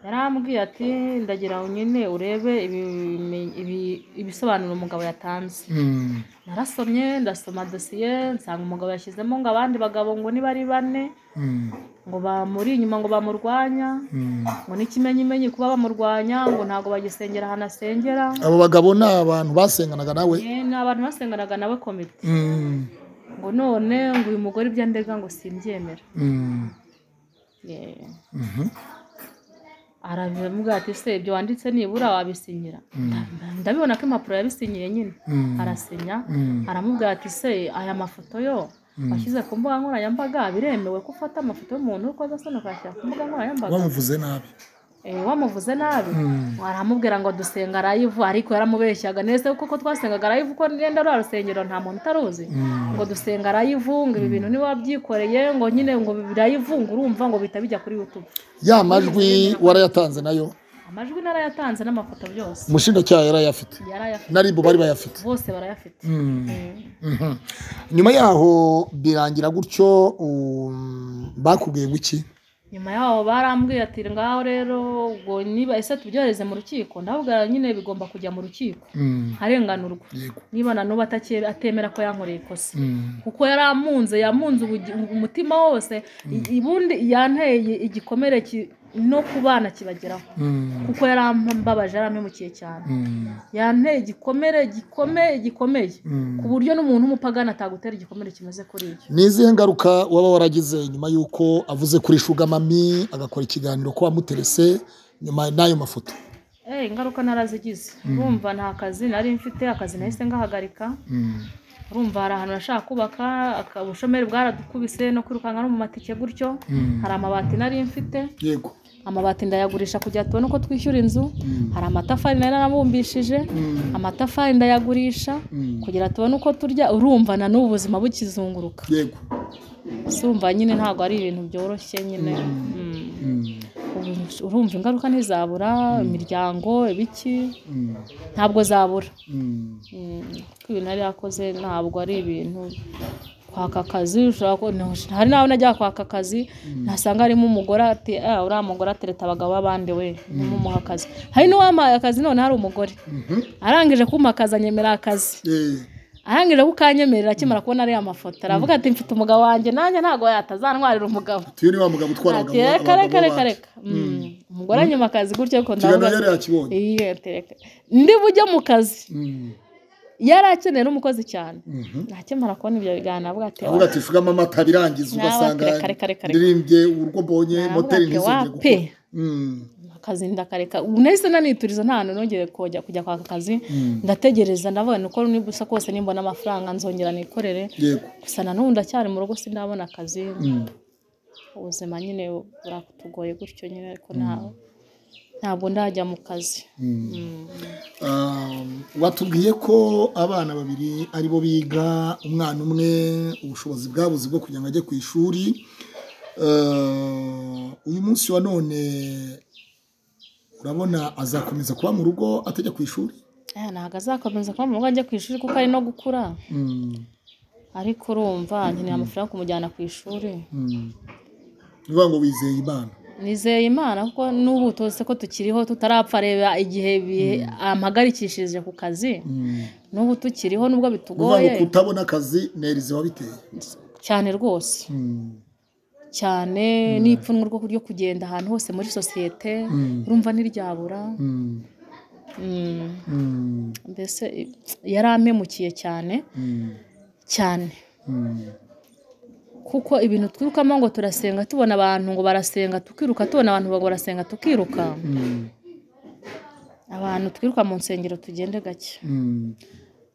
yarambwiye ati ndagira ngo nyine urebe ibime- ibi- ibisobanuro umugabo yatanze Mm, narasomye ndasoma dosiye nsanga umugabo yashyizemo ngo abandi bagabo ngo niba ari bane mm, ngo bamuri inyuma ngo bamurwanya mm. ngo n'ikimenyimenyi kuba bamurwanya ngo ntabwo bagisengera ahantu asengera abo bagabo ni abantu basenganaga nawe Eh, ni abantu basenganaga nawe komite Mm, ngo none ngo uyu mugore ibyo andega ngo simbyemera mm, Eh. arabivuga ati se ibyo wanditse nibura wabisinyira Nda- ndabibona ko impapuro yabisinyiye nyine Mm. arasinya Mm. aramubwira ati se aya mafoto yo washyize ku mbuga nkoranyambaga biremewe ko ufata amafoto y'umuntu uri kozasona ukayashyira ku mbuga nkoranyambaga bamuvuze nabi Eh, wamuvuze nabi Mm. aramubwira ngo dusenga arayivu ariko yaramubeshyaga neza kuko twasengaga arayivu ko ngenda rwa rusengero nta muntu utaruzi Mm. ngo dusenga arayivu ngo ibi bintu niba wabyikoreye ngo nyine ngo birayivu ngo urumva ngo bihita bijya kuri youtube ya majwi warayatanze nayo amajwi narayatanze n'amafoto byose umushinjacyaha yarayafite yarayafite na ribu bari bayafite bose barayafite Mm. Eh, Mhm. nyuma yaho birangira gutyo um, bakubwiye guki nyuma yaho barambwiye ati ngaho rero ubwo niba ese tubyohereze mu rukiko ndababwira nyine bigomba kujya mu rukiko Mm. arenganurwa yego niba nanubu atakere- atemera ko yankoreye ikosa Mm. kuko yari amunze yamunze ubugi- umutima wose i- ubundi yanteye igikomere ki- no kubana kibageraho Mm. kuko yari ambabaje yari ampemukiye cyane Mm. yanteye igikomere gikomeye gikomeye Mm. ku buryo n'umuntu w'umupagani atagutera igikomere kimeze kuri ibyo ni izihe ngaruka waba waragize nyuma y'uko avuze kuri shugamami agakora ikiganiro ko wamuterese nyuma n'ayo mafoto Eh, ingaruka narazigize urumva nta kazi nari mfite akazi nahise ngahagarika Mm. urumva hari ahantu nashaka kubaka aka- ubushomeri bwaradukubise no kwirukanka no mu matike gutyo Mm. hari amabati nari mfite yego amabati ndayagurisha kugira ngo tubone uko twishyura inzu hari amatafari nari narabumbishije amatafari ndayagurisha Mm. kugira tubone uko turya urumva na n'ubu ubuzima bukizunguruka yego sumva nyine ntabwo ari ibintu byoroshye nyine Mm. Mm. Ubu- urumva ingaruka ntizabura imiryango ibiki Mm. ntabwo zabura Mm. Mm. ko ibintu yari yakoze ntabwo ari ibintu kwaka akazi ushobora ko- no- hari n'aho najya kwaka akazi nasanga harimo umugore ati "Ah, uriya mugore atereta abagabo b'abandi we nimumuha akazi hari n'uwampaye akazi none hari umugore Mhm. arangije kumpa akazi anyemera akazi Eh. arangije kukanyemerera akimara kubona ariya mafoto aravuga ati mfite umugabo wanjye nanjye ntabwo yatazantwarira umugabo tuyo ni wa mugabo utwara ati reka reka reka reka Mm. umugore anyuma akazi gutyo ko kiganiro ndavuga yari yakibonye Iya, ati, "Reka." ndi bujye mu kazi Mm. yari akeneye n'umukozi cyane Mhm. nakemara kubona ibyo biganiro avuga ati avuga ati shugama amata birangiza Nawe ugasanga ati, "Reka, reka, reka, reka." ndirimbye urugo mbonye Nawe moteri ati, ntizongere "Wa gukora pe." Mm. akazi ndakareka ubu nahise nanituriza nta hantu nongeye kujya kujya kwaka akazi Mm. ndategereza ndavuga ni uko nibusa kose nimbona amafaranga nzongera nikorere yego gusa na n'ubu ndacyari mu rugo sindabona akazi Mm. ubuzima nyine buratugoye gutyo nyine ariko nta- ntabwo ndajya mu kazi Mm. Mm. Um, watubwiye ko abana babiri aribo biga umwana umwe ubushobozi bwabuze bwo kugira ngo ajye ku ishuri Uh, uyu munsi wa none urabona azakomeza kuba mu rugo atajya ku ishuri Eh, ntabwo azakomeza kuba mu rugo ajya ku ishuri kuko ari no gukura Mm, ariko urumva nkeneye amafaranga yo kumujyana ku ishuri mm. Ni ukuvuga ngo wizeye imana nizeye imana kuko n'ubu tuzi ko tukiriho tutarapfa reba igihe bi- ampagarikishije ku kazi Mm. n'ubu tukiriho nubwo Ni ukuvuga ngo bitugoye kutabona akazi nerize wabiteye cyane rwose Mm, cyane n'ipfunwe ryo kuryo kugenda ahantu hose muri sosiyete urumva ntiryabura mm, Mm. mm, mbese i- yari ampemukiye cyane mm, cyane mm. kuko ibintu twirukamo ngo turasenga tubona abantu ngo barasenga tukiruka tubona abantu ngo barasenga tukiruka Mm, abantu twiruka mu nsengero tugende gake mm,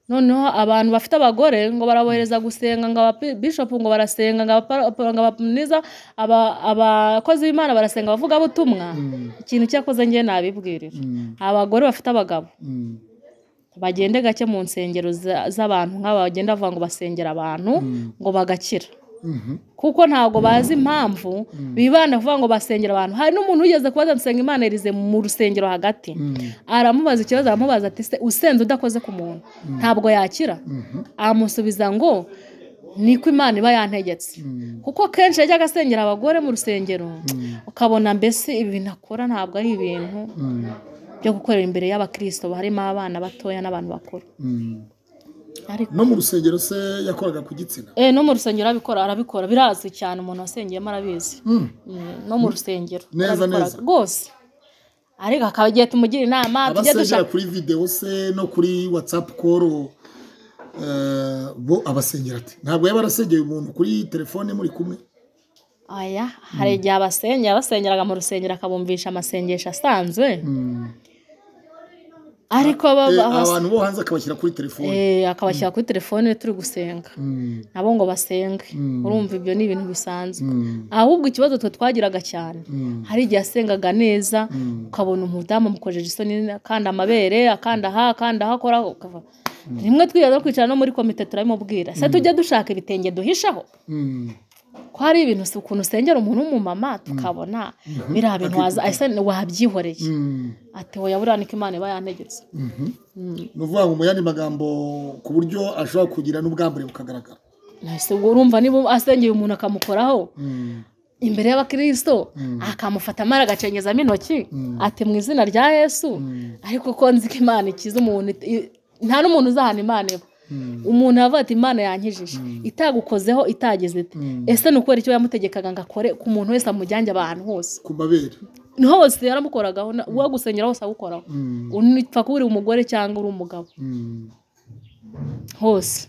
noneho abantu bafite abagore ngo barabohereza gusenga ngo ababishopu ngo barasenga ngo abapa- ngo abamniza aba- abakozi b'imana barasenga abavuga butumwa ikintu cyakoze njye nabibwirira mm, abagore bafite abagabo mm, bagende gake mu nsengero za- z'abantu nk'aba bagenda bavuga ngo basengera abantu ngo bagakira mhm, kuko ntabwo bazi impamvu bibanda kuvuga ngo basengera abantu hari n'umuntu wigeze kubaza ati senga imana irize mu rusengero hagati mm, aramubaza ikibazo aramubaza ati se usenze udakoze ku muntu ntabwo yakira mhm, amusubiza ngo niko imana iba yantegetse mm. kuko kenshi yajyaga asengera abagore mu rusengero ukabona mbese ibintu akora ntabwo ari ibintu Mm, byo gukorera imbere y'abakirisito harimo abana batoya n'abantu bakuru mm. ariko no mu rusengero se yakoraga ku gitsina eh, no mu rusengero arabikora arabikora birazwi cyane umuntu wasengeyemo arabizi Mm, Mm, no mu rusengero Neza, arabikora neza. rwose ariko akaba agiye tumugira inama tujye abasengera dushaka kuri videwo se no kuri whatsapp call eh, bo abasengera ati ntabwo yaba arasengeye umuntu kuri telefone muri kumwe aya hari igihe abasengera basengeraga mu rusengero akabumvisha amasengesho asanzwe ariko Eh, baba- abas- abantu bo hanze akabashyira kuri telefone eh, akabashyira kuri telefone iyo turi gusenga Mm, nabo ngo basenge Mm. urumva ibyo ni ibintu bisanzwe mm, ahubwo ikibazo twe twagiraga cyane mm, hari igihe yasengaga neza mm. ukabona umudamu amukojeje isoni akanda amabere akanda aha akanda aha akora ukava rimwe twiyaza no kwicara no muri komite turabimubwira se tujya dushaka ibitenge duhishaho Mm. ko hari ibintu si ukuntu usengera umuntu w'umumama tukabona biriya bintu waza- ese wabyihoreye Mm. ati wowe yaburiya niko imana iba yantegetse Mhm. ni ukuvuga ngo mu yandi magambo ku buryo ashobora kugira n'ubwambure bukagaragara ese ubwo urumva niba asengeye umuntu akamukoraho Mm, imbere y'abakristo akamufata amara agacengezamo intoki ati mu izina rya yesu mm, ariko ko nzi ko imana ikiza umuntu it- i- nta n'umuntu uzahana imana iba mm, umuntu yavuga ati imana yankijije itagukozeho itageze ite Mm. ese ni ukubera icyo yamutegekaga ngo akore ku muntu wese amujyange abantu hose ku mabere hose yaramukoragaho na- uwo gusengera hose agukoraho Mm, unipfa kuba uri umugore cyangwa uri umugabo mm. hose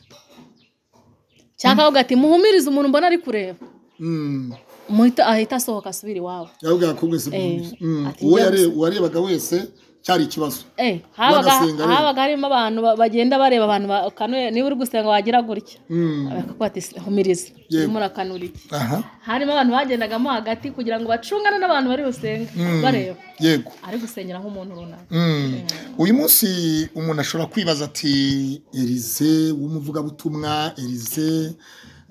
cyangwa akavuga ati muhumirize umuntu mbona ari kureba Mm. Muhita- ahita asohoka asubire iwabo yabwira ko mwese mubizi. Mm. ati uwo njya yare- uwarebaga wese cyari ikibazo Eh, habaga Bagasenga rero. habaga harimo abantu ba- bagenda bareba abantu ba- kanuye niba uri gusenga wagira gutya Mm. bakakuba ati humiriza Yego. urimo urakanura iki aha harimo abantu bagendagamo hagati kugira ngo bacungane n'abantu bari busenga Mm. bareba yego ari gusengera nk'umuntu runaka Mm. uyu munsi umuntu ashobora kwibaza ati erize w'umuvugabutumwa erize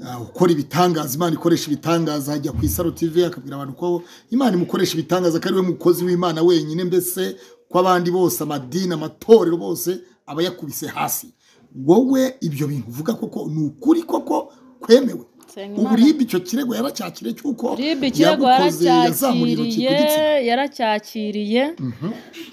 uh, ukora ibitangaza imana ikoresha ibitangaza ajya ku isaro tv akabwira abantu ko imana imukoresha ibitangaza ko ari we mukozi w'imana wenyine mbese ko abandi bose amadini amatorero bose aba yakubise hasi wowe ibyo bintu uvuga koko ni ukuri koko kwemewe Senga ubu Imana. ribe icyo kirego yaracyakire cy'uko ribu ikirego yagukoze, yazamuye intoki ku yaracyakiriye gitsina yaracyakiriye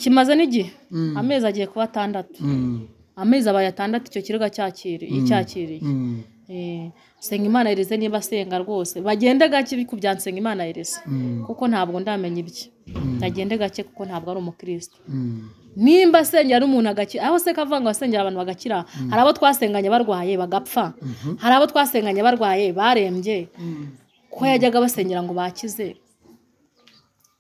kimaze n'igihe amezi agiye kuba atandatu Mm. amezi abaye atandatu icyo kirego cyakiriye icyakiriye Mm. Eh, Nsengimana Erize niba asenga rwose bagende gake ku bya Nsengimana Erize Mm. kuko ntabwo ndamenya ibye nagende gake kuko ntabwo ari umukristo Mm. nimba asengera n'umuntu agakira aho se kavuga ngo asengera abantu bagakira hari abo twasenganye barwaye bagapfa hari abo twasenganye barwaye barembye ko yajyaga basengera ngo bakize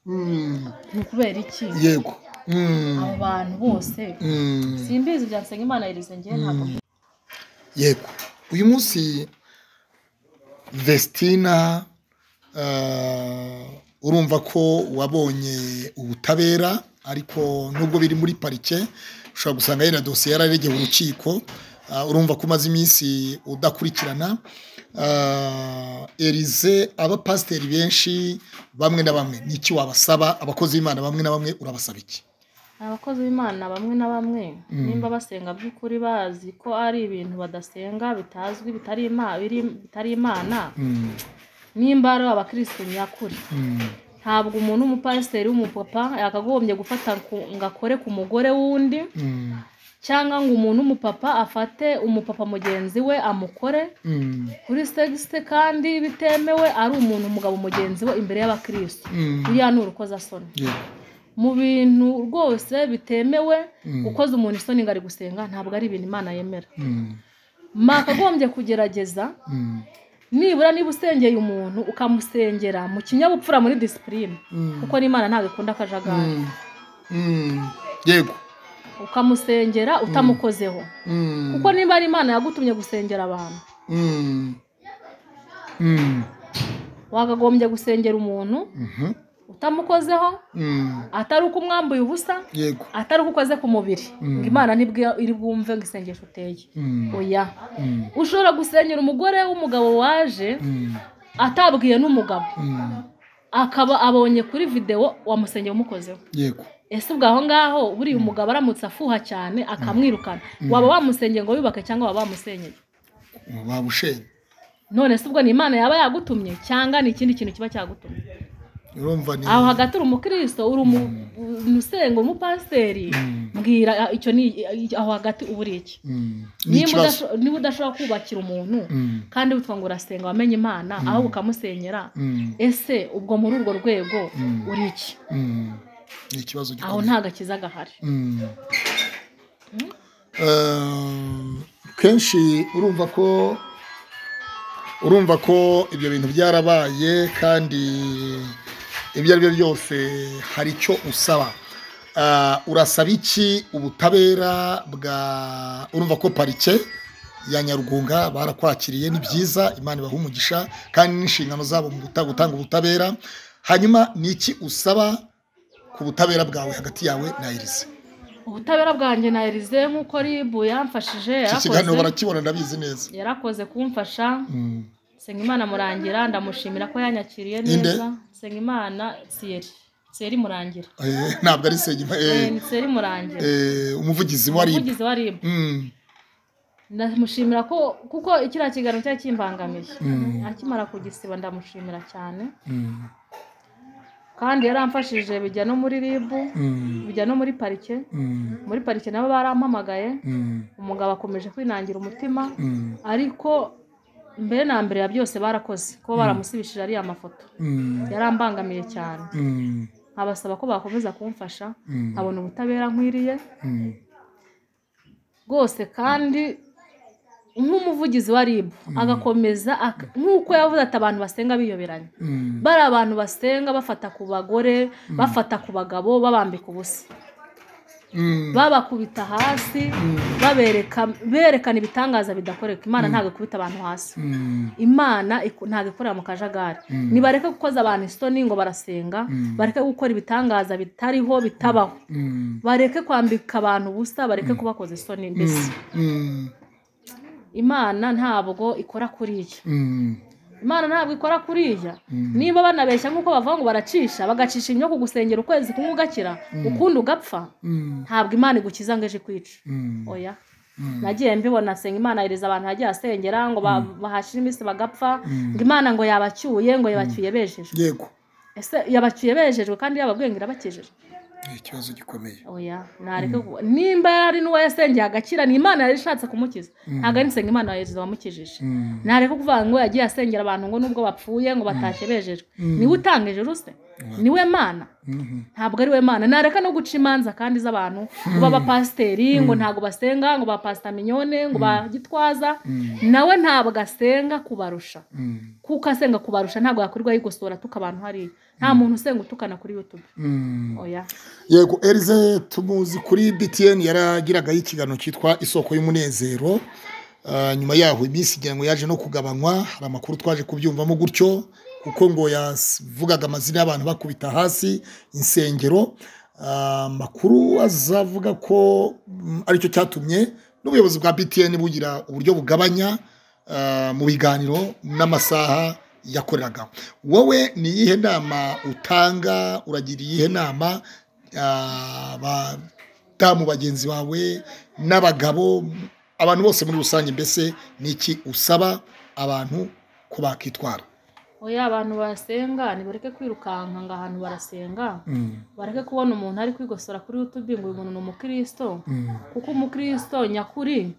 Mm. ni ukubera iki yego Mm. abo bantu bose Mm. simbizi ibya Nsengimana Erize ngewe ntabwo yego uyu munsi vestina eh, urumva ko wabonye ubutabera ariko nubwo biri muri parike ushobora gusanga yenda dosiye yararegeye urukiko Ah, urumva ko umaze iminsi udakurikirana Ah, erize abapasiteri benshi bamwe na bamwe ni iki wabasaba abakozi b'imana bamwe na bamwe urabasaba iki abakozi b'imana bamwe na bamwe nimba basenga by'ukuri bazi ko ari ibintu badasenga bitazwi bitari ima- biri- bitari imana Mm, nimba ari abakirisitu nyakuri mm, ntabwo umuntu w'umupasiteri w'umupapa yakagombye gufata ku- ngo akore ku mugore w'undi mm, cyangwa ngo umuntu w'umupapa afate umupapa mugenzi we amukore mm, kuri segiste kandi bitemewe ari umuntu umugabo mugenzi we imbere y'abakirisitu mm. uriya ni urukozasoni Yego. mu bintu rwose bitemewe Mm. gukoza umuntu isoni ngo ari gusenga ntabwo ari ibintu imana yemera Mm, mwakagombye kugerageza mm, nibura niba usengeye umuntu ukamusengera mu kinyabupfura muri disipurine mm. kuko n'imana ntabwo ikunda akajagari Mm. Mm. yego ukamusengera utamukozeho Mm. kuko niba ari imana yagutumye gusengera abantu Mm. Mm. wakagombye gusengera umuntu Mhm. utamukozeho Mm. atari uko umwambuye ubusa yego atari uko ukoze ku mubiri ngo imana nibwo iri bwumve ngo isengesho uteye Mm. oya Mm. ushobora gusengera umugore w'umugabo waje Mm. atabwiye n'umugabo Mm. akaba abonye kuri videwo wamusengeye umukozeho yego ese ubwo aho ngaho buriya umugabo aramutse afuha cyane akamwirukana waba wamusengeye ngo wibake cyangwa waba wamusenyeye wabushenye none se ubwo ni imana yaba yagutumye cyangwa ni ikindi kintu kiba cyagutumye urumva ni aho hagati uri umukristo uri umu- umu- usenga umupasiteri mbwira ah, icyo ni aho hagati uba uri iki Mm. ni niba ikibazo udasho- niba udashobora kubakira umuntu Mm. kandi witwa ngo urasenga wamenye imana aho ukamusenyera Mm. ese ubwo muri urwo rwego uri iki Mm. ni ikibazo aho gikomeye nta gakiza gahari Mm. Eh, kenshi urumva ko urumva ko ibyo bintu byarabaye kandi ibyo ari byo byose hari icyo usaba Ah, urasaba iki ubutabera bwa urumva ko parike ya nyarugunga barakwakiriye ni byiza imana ibaha umugisha kandi n'inshingano zabo mu guta- gutanga ubutabera hanyuma ni iki usaba ku butabera bwawe hagati yawe na irize ubutabera bwanjye na Elise nk'uko ribu yamfashije iki kiganiro yarakoze barakibona ndabizi neza yarakoze kumfasha Mm. Nsengimana murangira ndamushimira ko yanyakiriye Inde? neza Nsengimana Thierry Thierry murangira Eh, ntabwo ari segima Eh, eh, ni Thierry murangira eh, umuvugizi wa rib umuvugizi wa ribu Mm, ndamushimira ko kuko kiriya kiganiro cyari kimbangamiye Mm. akimara kugisiba ndamushimira cyane mm, kandi yaramfashije bijya no muri ribu mm, bijya no muri parike mm, muri parike nabo barampamagaye mm, umugabo akomeje kwinangira umutima mm, ariko mbere na mbere ya byose barakoze kuba baramusibishije ariya mafoto mm, yarambangamiye cyane mm, nkabasaba ko bakomeza kumfasha Mm. nkabona ubutabera nkwiriye mm. rwose kandi nk'umuvugizi wa ribu agakomeza ak- nk'uko yavuze ati abantu basenga biyoberanye Mm. bari abantu basenga bafata ku bagore bafata ku bagabo babambika ubusa Mm. babakubita hasi babereka berekana ibitangaza bidakoreka imana ntabwo ikubita abantu hasi Mm. imana iku- ntabwo ikorera mu kajagari nibareke gukoza abantu isoni ngo barasenga bareke gukora ibitangaza bitariho bitabaho Mm. bareke kwambika abantu ubusa bareke kubakoza isoni mbese Mm. imana ntabwo ikora kuriya Mm. imana ntabwo ikora kuriya niba banabeshya nk'uko bavuga ngo baracisha bagacisha imyo kugusengera ukwezi kumwe ugakira ukundi ugapfa Mm. ntabwo imana igukiza ngo ejo ikwica Mm. oya nagiye mbibona senga imana yereza abantu hagiye asengera ngo ba- bahashira iminsi bagapfa ngo imana ngo yabacyuye ngo yabacyuye bejejwe yego ese yabacyuye bejejwe kandi yababwiye ngo irabakijije ni ikibazo gikomeye oya nareke kuba- nimba yari n'uwo yasengeye agakira ni imana yari ishatse kumukiza ntabwo ari nsenga imana yereza wamukijije Mm. ntareke kuvuga ngo yagiye asengera abantu ngo nubwo bapfuye ngo batakebejejwe niwe utanga ijuru se niwe mana Mhm. ntabwo ari we mana nareka no guca imanza kandi z'abantu ngo b'abapasiteri ngo ntabwo basenga ngo ba pasita minyone ngo ba gitwaza nawe ntabwo asenga kubarusha Mm. kuko asenga kubarusha ntabwo yakorwa yigosora tuka abantu hariya nta muntu usenga utukana kuri yutube Mm. oya yego erize tumuzi kuri btn yaragiragaho ikiganiro cyitwa isoko y'umunezero Ah, nyuma yaho iminsi igira ngo yaje no kugabanywa hari amakuru twaje kubyumvamo gutyo kuko ngo yavugaga amazina y'abantu bakubita hasi insengero Ah, amakuru azavuga ko mm, aricyo cyatumye n'ubuyobozi bwa btn bugira uburyo bugabanya ah, mu biganiro n'amasaha yakoreraga wowe ni iyihe nama utanga uragira iyihe nama ah, abadamu bagenzi bawe n'abagabo abantu bose muri rusange mbese ni iki usaba abantu ko bakitwara oya abantu basenga nibareke kwirukanka ngo ahantu barasenga bareke kubona umuntu ari kwigosora kuri yutube ngo uyu muntu ni umukristo kuko umukristo nyakuri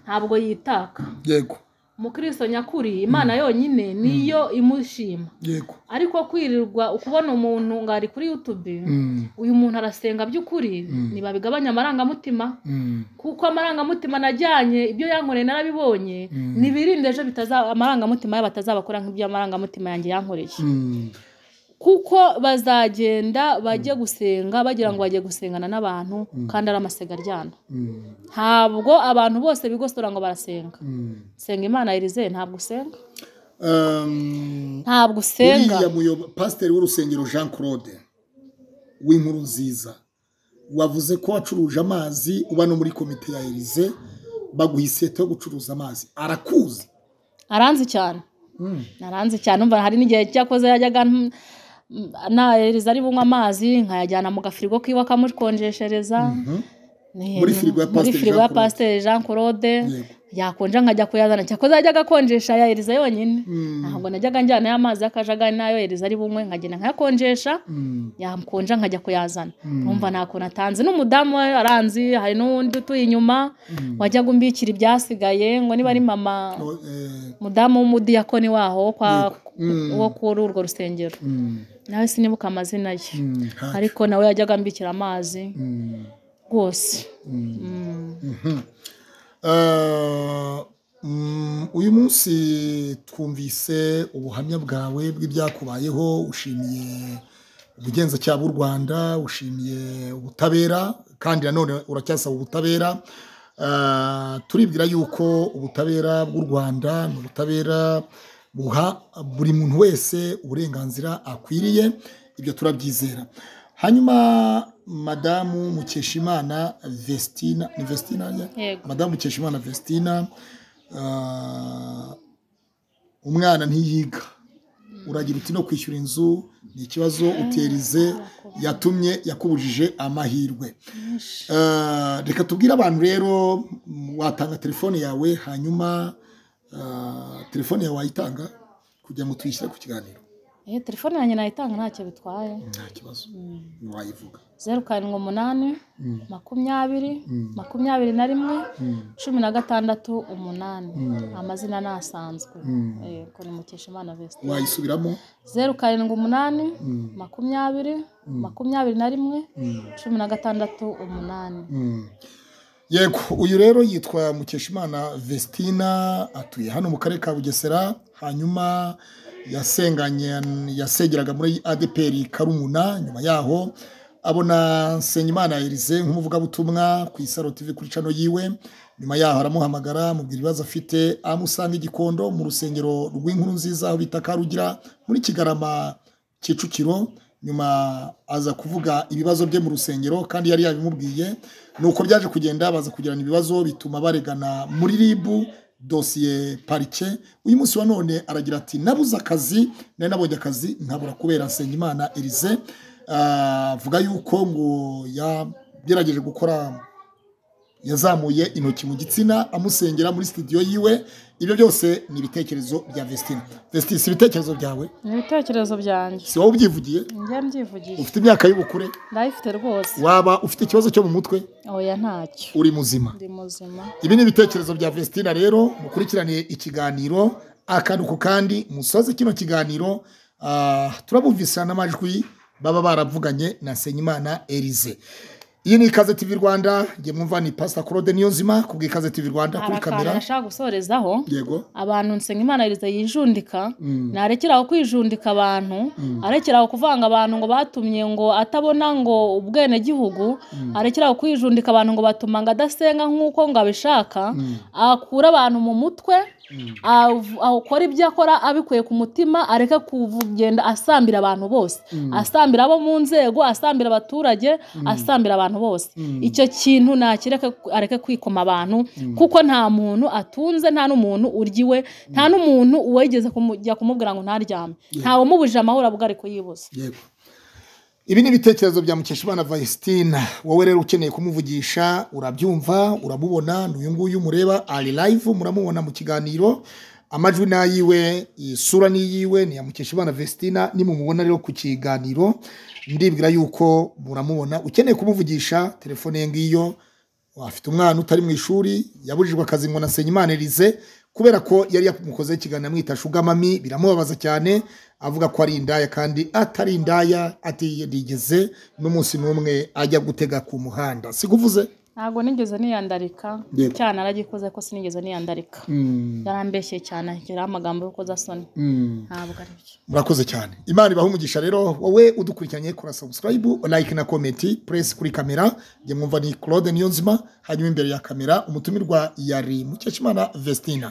ntabwo yitaka yego umukristo nyakuri imana yonyine niyo imushima yego ariko kwirirwa ukubona umuntu ngo ari kuri yutube uyu muntu arasenga by'ukuri ntibabigabanya amarangamutima kuko amarangamutima najyanye ibyo yankoreye narabibonye nibirinde ejo bitaza- amarangamutima yabo atazabakora nk'ibyo amarangamutima yanjye yankoreye kuko bazagenda bajye gusenga bagira ngo bajye gusengana n'abantu kandi ari amasegaryana ntabwo abantu bose bigosora ngo barasenga senga imana Elise ntabwo usenga ntabwo usenga uriya muyobo- pasiteri w'urusengero jean claude w'inkuru nziza wavuze ko wacuruje amazi uba no muri komite ya erize baguha iseta yo gucuruza amazi arakuzi aranzi cyane naranze cyane umva hari n'igihe cyakoze yajyaga mm, na Elise ari bunywe amazi nkayajyana mu gafirigo kiwe akamukonjeshereza Ni- Muri firigo ya muri Pasiteri firigo ya Jean Claude. pasiteri jean claude Yego. yakonja nkajya kuyazana cyakoze yajyaga akonjesha ya Elise yonyine ntabwo najyaga njyana y'amazi y'akajagari n'ayo Elise ari bunywe nkagenda nkayakonjesha yakonja nkajya kuyazana numva nta kuntu atanze n'umudamu we aranzi hari n'undi utuye inyuma wajyaga umbikira ibyasigaye ngo niba ari mama Oh, eh, umudamu w'umudiyakoni waho wo kwa- Mm. wo kuri urwo rusengero mm, nawe sinibuka amazina ye mm, ha- ariko nawe yajyaga ambikira amazi mm, rwose mm. Mm. Mhm. Eh, mm, uyu munsi twumvise ubuhamya bwawe bw'ibyakubayeho ushimiye ubugenzacyaha bw'u rwanda ushimiye ubutabera kandi nanone uracyasaba ubutabera Ah, turibwira yuko ubutabera bw'u rwanda ni ubutabera buha buri muntu wese uburenganzira akwiriye ibyo turabyizera hanyuma madamu mukeshimana vestina ni vestina Yego. madamu mukeshimana vestina ah, umwana ntiyiga uragira uti no kwishyura inzu ni ikibazo uterize yatumye yakubujije amahirwe Eh, reka tubwire abantu rero mm, watanga telefone yawe hanyuma eh, telefone yawe wayitanga kugira ngo tuyishyire ku kiganiro Eh, telefone yanjye nayitanga ntacyo bitwaye nta kibazo wayivuga zeru karindwi umunani makumyabiri makumyabiri na rimwe cumi na gatandatu umunani amazina ni asanzwe yego ni mukeshimana vesite wayisubiramo zeru karindwi umunani makumyabiri makumyabiri na rimwe cumi na gatandatu umunani Mm. yego uyu rero yitwa mukeshimana vestina atuye hano mu karere ka bugesera hanyuma yasenganye yasengeraga muri adeperi karumuna nyuma yaho abona nsengimana erize nk'umuvugabutumwa ku isaro tv kuri cano yiwe nyuma yaho aramuhamagara amubwira ibibazo afite amusanga igikondo mu rusengero rw'inkuru nziza aho bita karugira muri kigarama Kicukiro nyuma aza kuvuga ibibazo bye mu rusengero kandi yari yabimubwiye nuko byaje kugenda baza kugirana ibibazo bituma baregana muri ribu dosiye parike uyu munsi wa none aragira ati nabuze akazi nari nabonye akazi nkabura kubera nsengimana erize Ah, avuga yuko ngo yagerageje gukora yazamuye intoki mu gitsina amusengera muri studio yiwe ibyo byose ni ibitekerezo bya vestina vestina si ibitekerezo byawe ni ibitekerezo byanjye si wowe ubyivugiye njye mbyivugiye ufite imyaka y'ubukure ndayifite rwose waba ufite ikibazo cyo mu mutwe oya ntacyo uri muzima ndi muzima ibi ni ibitekerezo bya vestina rero mukurikirane ikiganiro akantu ku kandi musoze kino kiganiro ah, turabumvisa n'amajwi baba baravuganye na senyimana erize iyi ni ikaze tv rwanda nge mwumva ni pasita claude niyonzima kubwa ikaze tv rwanda hari kuri akantu kamera nashaka gusorezaho yego abantu nsengimana yariza yijundika narekeraho kwijundika abantu arekeraho kuvanga abantu ngo batumye ngo atabona ngo ubwenegihugu arekeraho kwijundika abantu ngo batuma ngo adasenga nk'uko ngo abishaka akura abantu mu mutwe av- akora ibyo akora abikuye ku mutima areke kugenda asambira abantu bose asambira abo mu nzego asambira abaturage asambira abantu bose icyo kintu nakireke areke kwikoma abantu kuko nta muntu atunze nta n'umuntu urya iwe nta n'umuntu uwegeze kujya kumubwira ngo ntaryame ntawe umubujije amahoro abwo ari kuyibuza yego ibi ni ibitekerezo bya mukeshimana vayisitina wowe rero ukeneye kumuvugisha urabyumva uramubona ni uyu nguyu mureba ari live muramubona mu kiganiro amajwi ni ayiwe isura ni iyiwe ni iya mukeshimana vesitina nimumubona rero ku kiganiro ndibwira yuko muramubona ukeneye kumuvugisha telefone ye ngiyo afite umwana utari mu ishuri yabujijwe akazi ngo nasenye erize kubera ko yari yamukozeho ikiganiro amwita shugamami biramubabaza cyane avuga ko ari indaya kandi atari indaya atigeze n'umunsi n'umwe ajya gutega ku muhanda si kuvuze ntabwo nigeze niyandarika Yego. cyane aragikoze ko sinigeze niyandarika yarambeshye cyane ashyiraho amagambo y'urukozasoni ntabwo ari byo murakoze cyane imana ibaha umugisha rero wowe udukurikiranye kora sabusikarayibu like na komenti puresi kuri kamera njye mwumva ni claude niyonzima hanyuma imbere ya kamera umutumirwa yari mukeshimana vestina